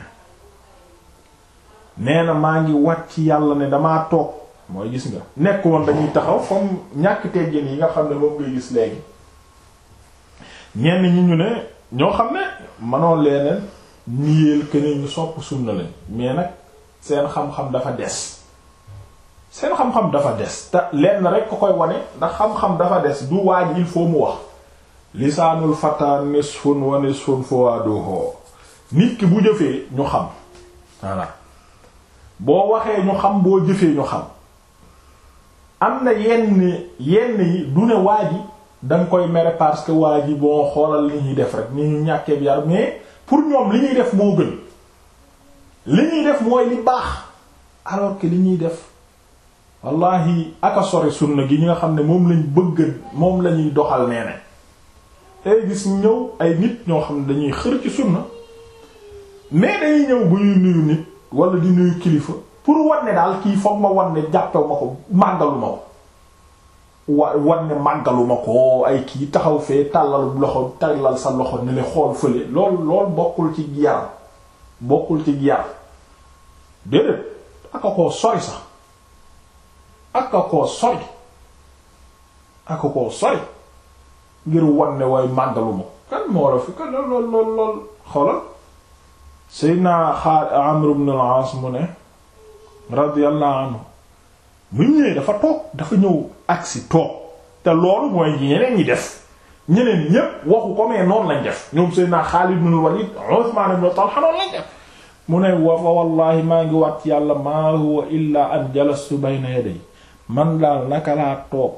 nee na maa ngi wàcc yàlla ne damaa toog mooy gis nga nekk woon dañuy taxaw comme ñàkk teggin yi nga xam ne moom ngay gis léegi ñenn ñi ñu ne ñoo xam ne manoo leeneen niyeel keneen ñu sopp sunna lañ mais nag seen xam-xam dafa des seen xam-xam dafa des te lenn rek ko koy wane ndax xam-xam dafa des du waaj il faut mu wax lisaanul fata nisfun wa nisfun fuwaduhu nit ki bu jëfee ñu xam voilà boo waxee ñu xam boo jëfee ñu xam am na yenn yenn yi du ne waa ji danga koy mere parce que waa ji boo xoolal li ñuy def rek ni ñu ñàkkee bi yar mais pour ñoom li ñuy def moo gën li ñuy def mooy li baax alors que li ñuy def wallahi aka sori sunna gi ñi nga xam ne moom lañ bëgg moom la ñuy doxal nee ne ay gis ñëw ay nit ñoo xam ne dañuy xër ci sunna mais dañuy ñëw bu ñuy nuyu nit wala di nuyu kilifa pour wanne daal kii foog ma wanne jàppew ma ko màggalu ma ko wa wanne màggalu ma ko ay kii taxaw fee tàllal loxo tàllal sa loxo ne le xool fële lool lool bokkul ci yar bokkul ci yar déedéet aka koo sori sax aka koo sori aka koo sori ngir wanne way màggalu ma kan moo la fi kan lool lool lool lool xoolal Seydina Amr ibn al-As mu ne radiyallahu anhu mu ñëwee dafa toog dafa ñëw agsi toog te loolu mooy ñeneen ñi def ñeneen ñépp waxu ko mais noonu lañ def ñoom Seydina Xaalid ibn Walid Usmaan ibn Talha noonu lañ def mu ne wa fa wallahi maa ngi wat yàlla maa huwa illa an jalastu bayna yaday man daal naka laa toog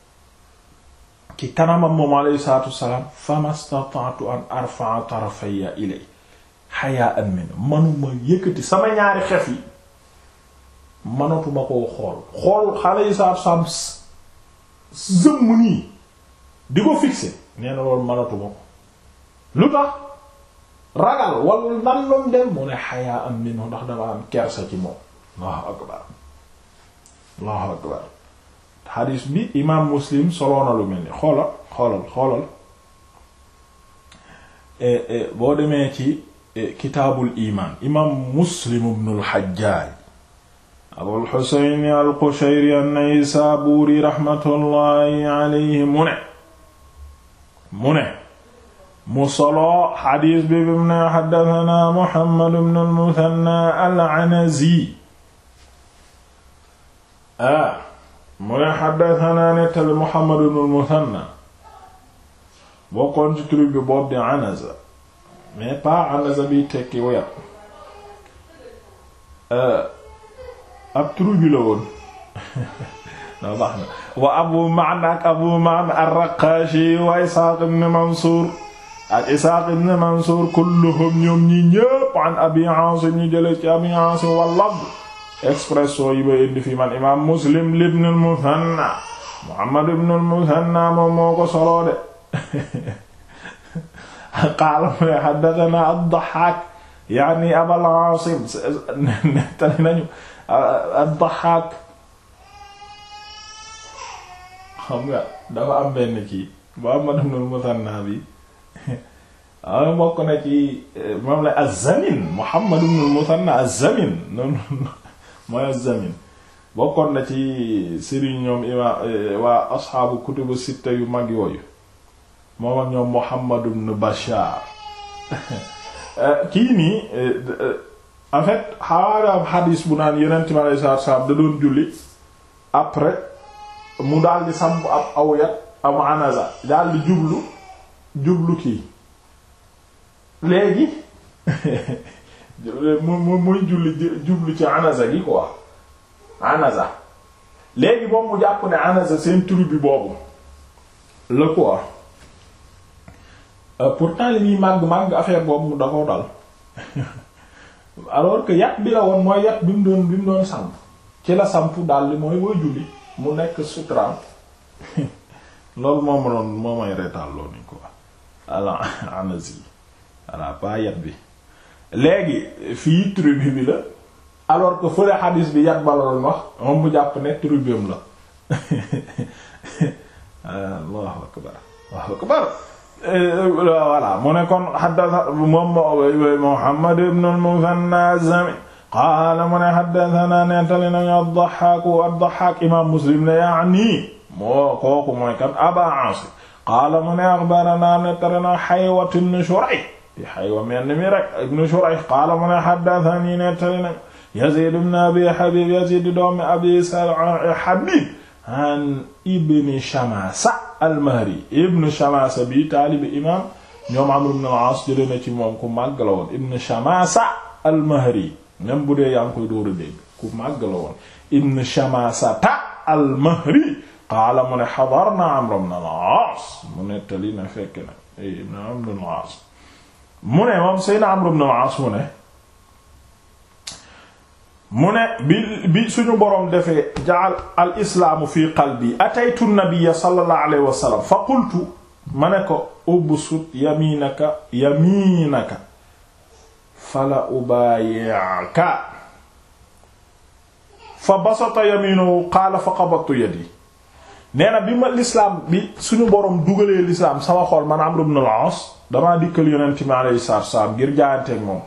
ci kanamam moom alayhi salaatu wassalaam famastata'tu an arfa'a tarafayya ilay haya'an min manuma yëkkati sama ñaari xef yi manatuma koo xool xool xale yi saab saab zëmm nii di ko fixé nee na loolu manatuma ko lu tax ragal wala nan loom dem mu ne xayaa am minhu ndax dama am kersa ci moom allahu akbar allahu akbar xadiis bi imaam muslim soloona lu mel ni xoolal xoolal xoolal boo demee ci kitaabul imaan imaam muslim ibnul xajjaaj abul xuseyn al qushayri an-naysaabuuri raxmatullaahi alayhi mu ne mu ne mu solo xadiis bi bi mu ne xaddatanaa muhammad ibnul musanna al anazi ah mu ne xaddatanaa nettali muhammad ibnul musanna bokkoon ci tur bi boobu di anaza mais pas anaza bi tekki wayat ab tur bi la woon no baax na wa abu ma'na ak abu ma'na ar-raqashi wa isaaq ibn mansuur ak isaaq ibn mansuur kulluhum ñoom ñi ñépp an abi aasim ñu jële ci abi aasim wa lafz expression yi ba indi fi man imaam muslim ibn al-muthanna muhammad ibn al-muthanna moom moo ko soloo de qaala mu ne haddathana ad-Dahhaak yaani Abul Aasim nettali nañu ad-Dahhaak xam nga dafa am benn kii Muhammad ibn al-Muthanna bi am bokk na ci moom la az-Zamin Muhammad ibn al-Muthanna az-Zamin noonu mooy az-Zamin bokkoon na ci sëriñ ñoom ima waa asxaabu kutubu sitta yu mag yooyu moom ak ñoom Muhammad ibn Bashar kii nii en fait xawaara am xadiis bu naan yonent mi alayhi salaatu salaam da doon julli après mu daal di samp ab aw yat am anaza daal di jublu jublu kii léegi mu muy julli jublu ci anaza gi quoi anaza léegi moom mu jàpp ne anaza seen tribu bi boobu la quoi pourtant li muy màgg màgg affaire boobu da ko dal alors que yat bi la woon mooy yat bi mu doon bi mu doon samp ci la samp daal li mooy booy julli mu nekk sutraam loolu moo ma doon moo may reetaal loolu ni quoi ala anasi voilà pas yat bi léegi fii tribu bi la alors que fële xadis bi yat ba la doon wax moom mu jàpp ne tribum la allahu akbar allahu akbar voilà mu ne kon xaddasa moom Muhammad ibn al-Muthanna az-Zami qaala mu ne xaddasanaa nettali nañu ad-Dahhaak ad-Dahhaak imaam Muslim ne yaani moo kooku mooy kan Abaa Aasim qaala mu ne axbaranaa nettali na Haywat ibn Shurayh di Haywa mel ni mi rek ibn Shurayh qaala mu ne xaddasanii nettali nañu Yaziid ibn Abi Habiib Yaziid doomi Abi Habiib an ibn Shamaasa al-Mahri ibn Shamaasa bi taalibi imaam ñoom Amr ibn al-Aas jëlee na ci moom ku màgg la woon ibn Shamaasa al-Mahri même bu dee yaa ngi koy dóor a dégg ku màgg la woon ibn Shamaasata al-Mahri qaala mu ne hadarna Amr ibn al-Aas mu nettali na fekk na ibn Amr ibn al-Aas mu ne moom Seydina Amr ibn al-Aas mu ne mu ne bi bi suñu boroom defee jaal al islaamu fi qalbi ataytu nabiyya sallallahu alayhi wa sallam fa qultu ma ne ko ubsut yaminaka yaminaka fala ubayi'ka fa basata yaminahu qaala fa qabattu yadi nee na bi ma lislaam bi suñu boroom dugalee lislaam sama xol man Amr ibn al-As damaa dikkal yonent mi alayhi salaatu wa salaam ngir jaayanteeg moom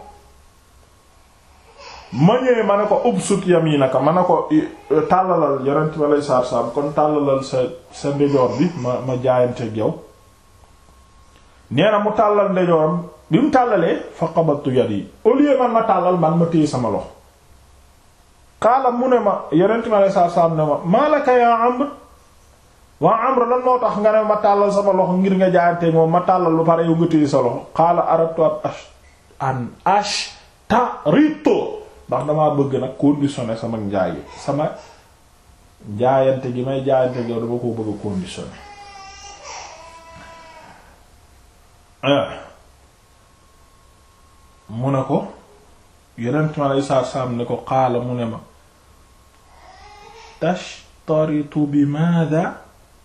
ma ñëwee ma ne ko ubsut yaminaka ma ne ko tàllalal yonent bi aleyhi salaatu salaam kon tàllalal sa sa ndejoor bi ma ma jaayanteeg yow nee na mu tàllal ndejooram bi mu tàllalee fa qabattu yadi au lieu man ma tàllal man ma téye sama loxo xaala mu ne ma yonent bi aleyhi salaatu salaam ne ma maalaka yaa Amr waa Amr lan moo tax nga ne ma tàllal sama loxo ngir nga jaayanteeg moom ma tàllal lu pare yow nga téye sa loxo xaala aratu an ashtarito ndax damaa bëgg nag conditionner sama njaay sama njaayante gi may jaayante yow dama koo bëgg a conditionner mu ne ko yeneen ma lay saar saam ne ko xaala mu ne ma tashtaritu bi maada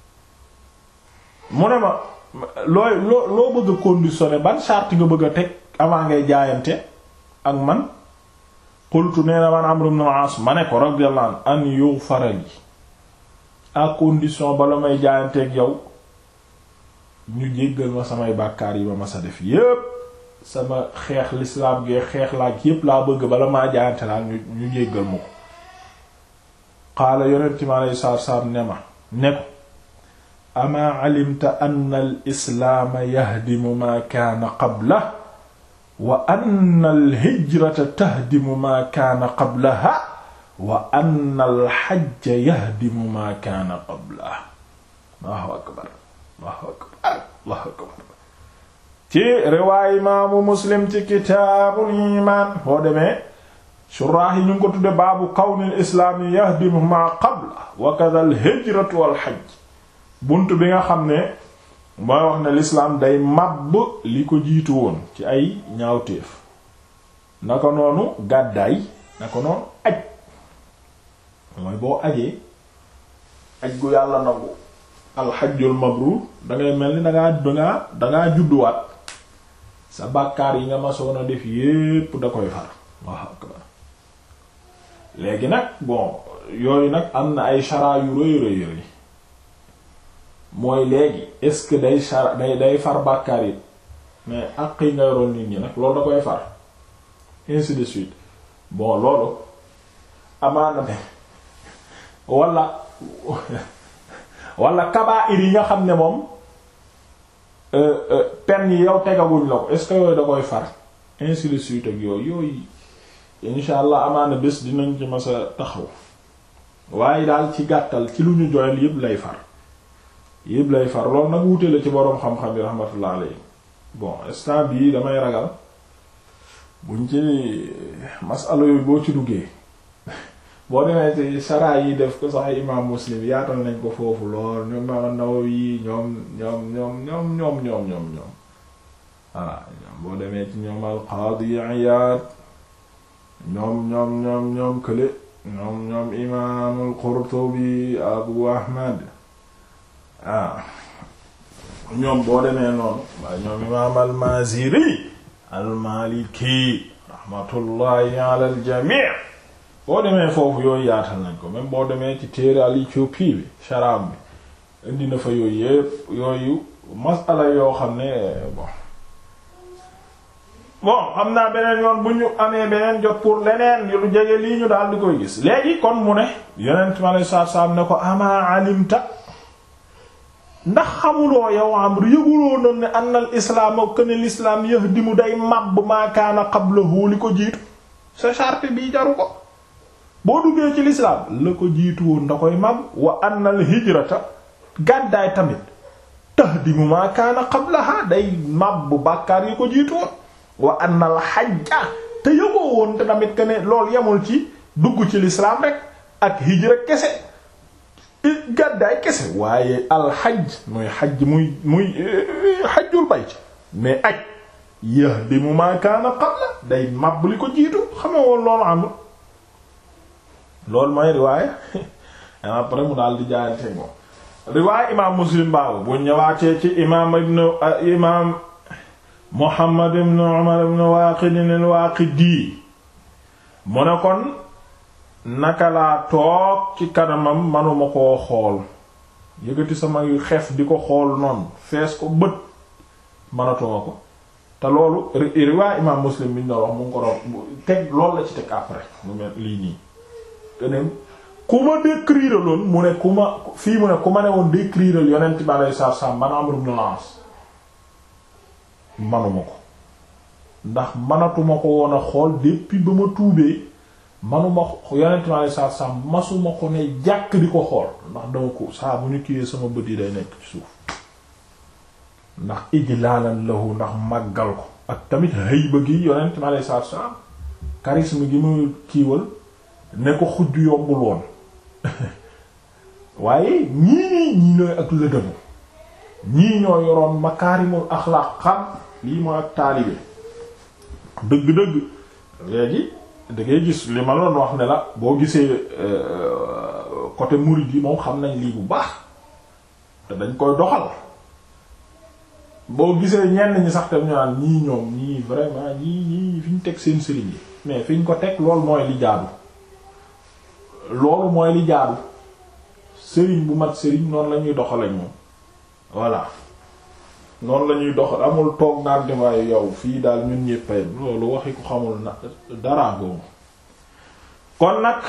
mu ne ma looy loo loo bëgg a conditionné ban charte nga bëgg a teg avant ngay jaayante ak man qultu nee na man Amr ibn al-As ma ne ko radiyallahu anhu an yughfara li à condition bala may jaayanteeg yow ñu jéggal ma samay bàkkaar yi ma ma sa def yépp sama xeex lislaam gee xeex laak yépp laa bëgg bala maa jaayante laa ñu ñu jéggal ma ko qaala yonent mi aleyhi salaatu salaam ne ma ne ko amaa alimta anna al islaama yahdimu maa kaana qabla wa anna al hijrata tahdimu maa kaana qablaha wa anna al hajja yahdimu maa kaana qablaha Allahu akbar Allahu akbar Allahu akbar ci riwaay imaamu Muslim ci kitaabul iimaan boo demee suraax yi ñu ngi ko tudde baabu kawnil islaami yahdimu maa qabla wa kadha al hijratu wal hajj bunt bi nga xam ne mooy wax ne lislaam day màbb li ko jiitu woon ci ay ñaawteef naka noonu gàddaay naka noonu aj mooy boo ajee aj gu yàlla nangu alxajjul mabruur dangay mel ni dangaa dangaa dangaa judduwaat sa bàkkaar yi nga masoon a def yépp da koy far waaw akbar léegi nag bon yooyu nag am na ay chara yu rëy rëy rëy mooy léegi est-ce que day chara day day far bàkkaar yi mais àq yi nga yoroon nit ñi nag loolu da koy far ainsi de suite bon loolu amaana ne wala wala kabaa'ir yi nga xam ne moom pen yi yow tegaguñ la ko est-ce que yooyu da koy far ainsi de suite ak yooyu yooyu insha allah amaana bés dinañ ci masa taxaw waaye daal ci gàttal ci lu ñu joyal yépp lay far yépp lay far loolu nag wuute la ci boroom xam-xam yi rahmatullah alayhi bon instant bii damay ragal buñ ci masala yooyu boo ci duggee boo demee ci sara yi def ko sax imam muslim yaatal nañ ko foofu lool ñoom imam Nawawi ñoom ñoom ñoom ñoom ñoom ñoom ñoom ñoom voilà boo demee ci ñoom al-Qadi Iyad ñoom ñoom ñoom ñoom kële ñoom ñoom imam al-Qurtubi Abu Ahmad ah ñoom boo demee noonu waaye ñoom imam al-Maziri al-Maliki rahmatullahi ala al-jami' boo demee foofu yooyu yaatal nañ ko même boo demee ci téere al-Éthiopie bi sharab bi indi na fa yooyu yépp yooyu masala yoo xam ne bon bon xam naa beneen yoon bu ñu amee beneen jot pour leneen lu jege lii ñu daal di koy gis léegi kon mu ne yonent ma lay saab-saab ne ko ama alimta ndax xamuloo yow Amr yëguloo noonu ne anna al islaam ak ne l'islam yahdimu day màbb maa kaana qablahu li ko jiitu sa charte bii jaru ko boo duggee ci l'islam la ko jiitu woon da koy màbb wa anna al hijrata gàddaay tamit tahdimu maa kaana qablaha day màbb bàkkaar yi ko jiitu woon wa anna al hajja te yëgoo woon te tamit que ne loolu yemul ci dugg ci l'islam rek ak hijra kese gàddaay kese waaye alxaj muy xaj muy muy xajjul bayt mais aj yahdimu ma kaana qabla day màbb li ko jiitu xame woon loolu amul loolu mooy riwaaya après mu daal di jaayante moom riwaaya imaam muslim baabu bu ñëwaatee ci imaam ibn imaam muhammad ibn umar ibn waaqid al-waaqidi mu ne kon naka laa toog ci kanamam manuma koo xool yëgati sama xef di ko xool noonu fees ko bët manatuma ko te loolu riwaay imaam muslim bi ñu doon wax mu ngi ko doon teg loolu la ci teg après mu mel lii nii keneen ku ma décrire loon mu ne ku ma fii mu ne ku ma ne woon décrire yonent bi alayhi salaatu salaam man Amr ibn al-As manuma ko ndax manatuma ko woon a xool depuis ba ma tuubee manuma yonent mi alei satu salaam masuma ko ne jàkk di ko xool ndax dama ko saa bu ñu kiiwee sama bët yi day nekk ci suuf ndax ijlaalan lahu ndax màggal ko ak tamit hayba gi yonent mi alei satu salaam charisme gi mu kiiwal ne ko xujj yombul woon waaye ñii nii ñii ñooy ak lëdëmu ñii ñoo yoroon makaarimul axlaaq xam lii mooy ak taalibe dëgg-dëgg léegi da ngay gis li ma doon wax ne la boo gisee côté murid yi moom xam nañ lii bu baax te dañ koy doxal boo gisee ñenn ñi sax tam ñu naan ñii ñoom ñii vraiment ñii ñii fi ñu teg seen sëriñ yi mais fi ñu ko teg loolu mooy li jaadu loolu mooy li jaadu sëriñ bu mat sëriñ noonu la ñuy doxale moom voilà noonu la ñuy doxal amul toog naan waaye yow fii daal ñun ñéppay loolu waxi ko xamul na dara boobu kon nag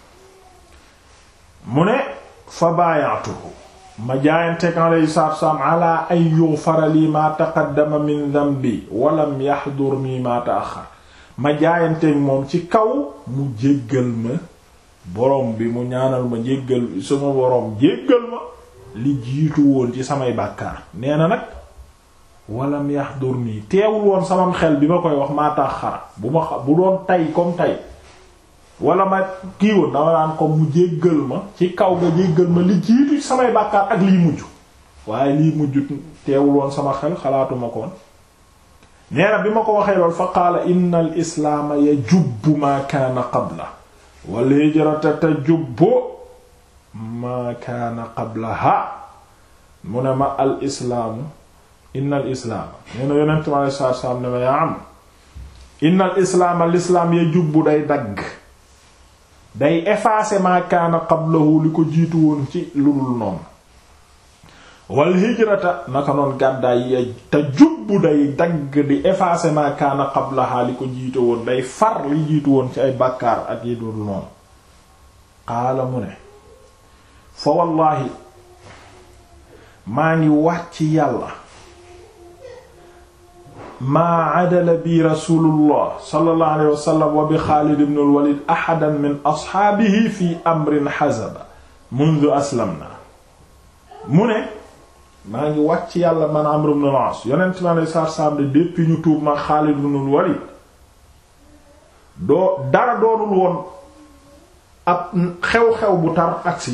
mu ne fa baayatuhu ma jaayanteeg alayhi salaatu wassalaam ala ay yughfara lii ma taqaddama min dhanbi walam yahdur mi ma ta'akhkhar ma jaayanteeg moom ci kaw mu jéggal ma borom bi mu ñaanal ma jéggal sama borom jéggal ma li jiitu woon ci samay bàkkaar nee na nag walam yahdur mi teewul woon samam xel bi ma koy wax maa ta'akhkhara bu ma bu doon tay comme tay wala ma kii woon dama naan ko mu jéggal ma ci kaw nga jéggal ma li jiitu ci samay bàkkaar ak liy mujj waaye liy mujj teewul woon sama xel xalaatuma koon nee na bi ma ko waxee lool fa qaala inna al islaama yajubbu maa kaana qabla wal hijrata tajubbu maa kaana qablaha mu ne ma al islaamu inna al islaama nee na yonent mi alei satu salaam ne ma yaa am inna al islaama al islaam yajubbu day dagg day effacer ma kaana qablahu li ko jiitu woon ci lu dul noonu wal hijrata naka noon gàddaay ya te jubbu day dagg di effacer ma kaana qablaha li ko jiitu woon day far li jiitu woon ci ay bàkkaar ak yi dul noonu qaala mu ne fa wallaahi maa ngi wàcc yàlla maa adala bi rasulullah sallallahu alayhi wa sallam wa bi Xaalid ibn al-Walid ahadan min asxaabihi fi amrin hazaba mundu aslamna mu ne maa ngi wàcc yàlla man Amr ibn al-As yonent mi alayhi salaatu salaam de depuis ñu tuub ma Xaalid ibn al-Walid doo dara doonul woon ab xew-xew bu tar agsi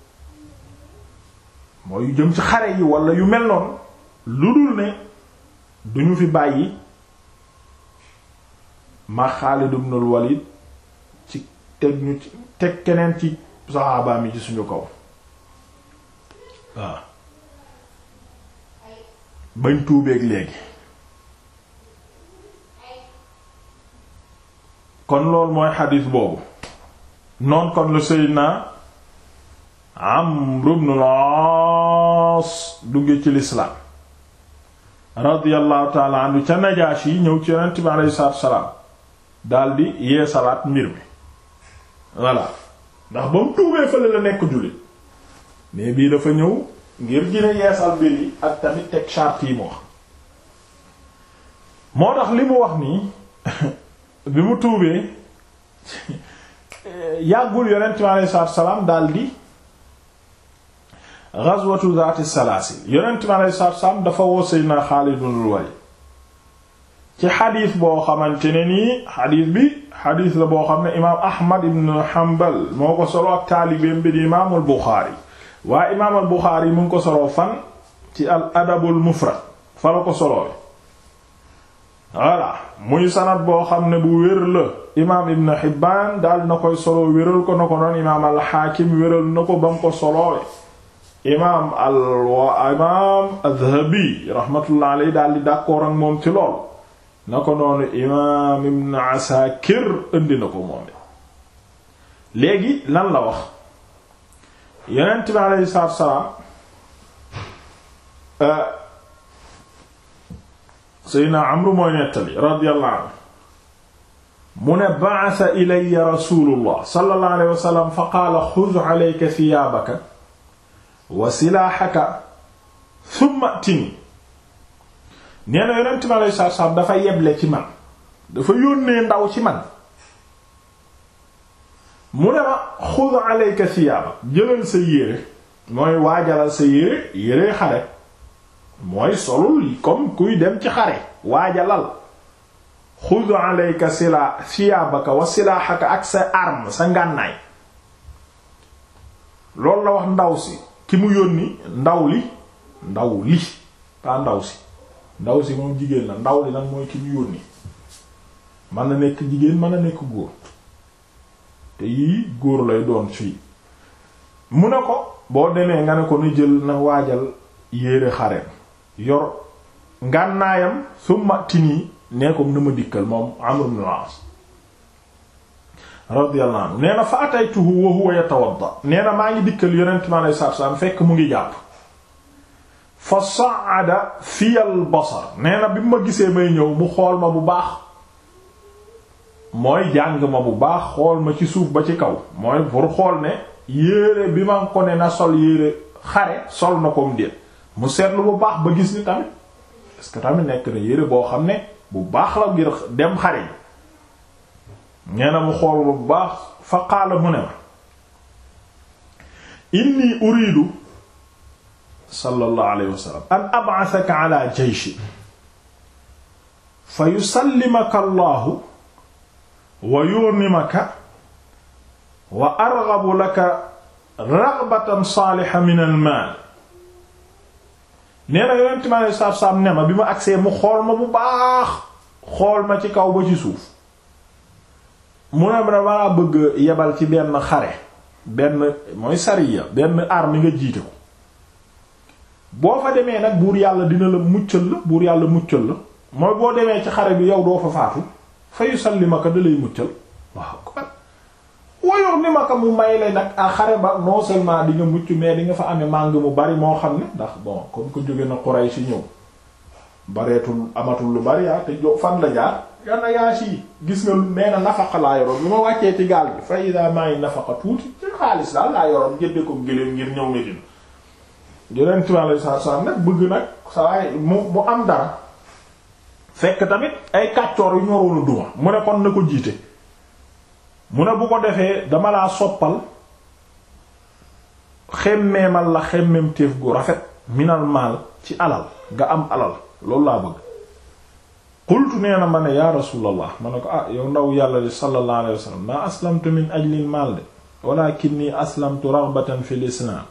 mooy yu jëm ci xare yi wala yu mel noonu lu dul ne duñu fi bàyyi ma Xaalid ibn al-Walid ci teg ñu ci teg keneen ci saxaabaam yi ci suñu kaw waaw bañ tuubeeg léegi kon loolu mooy xadiis boobu noon kon la Seydina Amr ibn al-As dugge ci lislaam radiyallahu taala anhu ca Najaashi yi ñëw ci yonent bi alayhi salaatu salaam daldi yee salaat mbir mi voilà ndax ba mu tuubee fële la nekk jullit mais bii dafa ñëw ngir gine yeesal mbir yi ak tamit teg charte yi mu wax moo tax li mu wax nii bi mu tuubee yàggul yonent bi alayhi salaatu salaam daldi ghazwatu zaati salaasil yonent mi alayhi salaatu salaam dafa woo Seydina Xaalid ibn Walid ci xadiis boo xamante ne nii xadiis bi xadiis la boo xam ne imaam Ahmad ibn Hanbal moo ko solo ak taalibeem bi di imaamul Buxaari waaye imaamul Buxaari mu ngi ko solo fan ci al adabul mufrad fa la ko solo voilà muy sanad boo xam ne bu wér la imaam Ibn Hibbaan daal na koy solo wéral ko na ko noon imaam al Haakim wéral na ko ba mu ko solowee imaam al wa imaam adhabi rahmatullah alayhi daal di d'accord ak moom ci lool na ko noonu imaam ibn asakir indi na ko moom léegi lan la wax yonent bi aleyhi salaatu salaam seydna amru mooy nettali radiyallahu anhu mu ne ba'atha ilayya rasulullah sallallahu alayhi wa sallam fa qaala xudh alayka thiyaabaka wa silaaxaka thumma tini nee na yonent mi aleyhi salaatu salaam dafa yeble ci man dafa yónnee ndaw ci man mu ne ma xud alayka siyaaba jëlal sa yére mooy waajalal sa yére yére xare mooy solul comme kuy dem ci xare waajalal xud alayka sila siyaabaka wa silaaxaka ak sa arme sa ngànnaay loolu la wax ndaw si ki mu yónni ndaw li ndaw li pas ndaw si ndaw si moom jigéen la ndaw li nag mooy ki mu yónni mën na nekk jigéen mën na nekk góor te yii góor lay doon fii mu ne ko boo demee nga ne ko nu jël na waajal yéere xareem yor ngànnaayam summa tinii nee ko na ma dikkal moom Amr ibn al-As radiyallahu anhu nee na fa ataytuhu wa huwa yatawadda nee na maa ngi dikkal yonent mi alayhi salaatu salaam fekk mu ngi jàpp fa sa'ada fiyal basar nee na bi mu ma gisee may ñëw mu xool ma bu baax mooy jàng ma bu baax xool ma ci suuf ba ci kaw mooy pour xool ne yéere bi ma ko ne na sol yéere xare sol na ko mu déet mu seetlu bu baax ba gis ni tamit parce que tamit nekk na yére boo xam ne bu baax la ngir dem xare yi nee na mu xool bu baax fa qaala mu ne ma inni uridu sallallahu alayhi wa sallam an ab'athaka ala jayshi fa yusallimaka allahu wa yurnimaka wa arghabu laka raghbatan saaliha min al maal nee na yonent mi alei satu salaam ne ma bi ma agsee mu xool ma bu baax xool ma ci kaw ba ci suuf mu ne ma damaa bëgg yebal ci benn xare benn mooy sariya benn arme nga jiite ko boo fa demee nag buur yàlla dina la muccal la buur yàlla muccal la mooy boo demee ci xare bi yow doo fa faatu fa yusallimaka da lay muccal waaw kon woyoor ni ma ko mu may la nag a xare ba non seulement di nga mucc mais di nga fa amee màng mu bari moo xam ne ndax bon comme ko jóge na Quraysh si ñëw bareetul amatul lu bari yaa te jo fan la jaar yana yaa si gis nga nee na nafaqa laa yoroon lu ma wàccee ci gaal bi fa ida maa ngi nafaqa tuuti ci xaalis daal laa yoroon jënde ko gëléem ngir ñëw Medina yeneen timaale saa saa nag bëgg nag saa mu mu am dara fekk tamit ay kàccoor yu ñoroon a duma mu ne kon na ko jiite mu ne bu ko defee dama laa soppal xemmeemal la xemmem téef gu rafet minal maal ci alal nga am alal loolu laa bëgg qultu nee na ma ne yaa rasulallah ma ne ko ah yow ndaw yàlla li sallallahu alayhi wa sallam maa aslamtu min ajlil maal de walakinni aslamtu raghbatan fil islam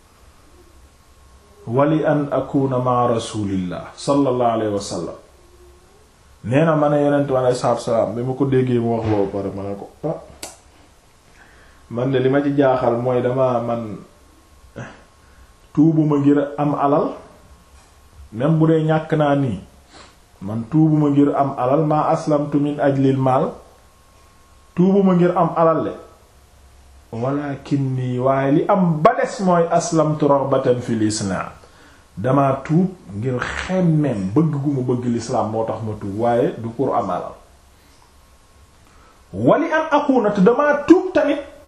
wali an akuna ma rasulillah sallallahu alayhi wa sallam nee na ma ne yonent bi aleyhi salaatu salaam bi ma ko déggee mu wax loolu pare ma ne ko ah man de li ma ci jaaxal mooy dama man tuubuma ngir am alal même bu dee ñàkk naa nii man tuubuma ngir am alal maa aslamtu min ajlil maal tuubuma ngir am alal le walakinni waaye li am ba des mooy aslamtu raghbatan fil islam dama tuub ngir xemmem bëgg gu ma bëgg lislaam moo tax ma tuub waaye du pour am alal wali an akuna te dama tuub tamit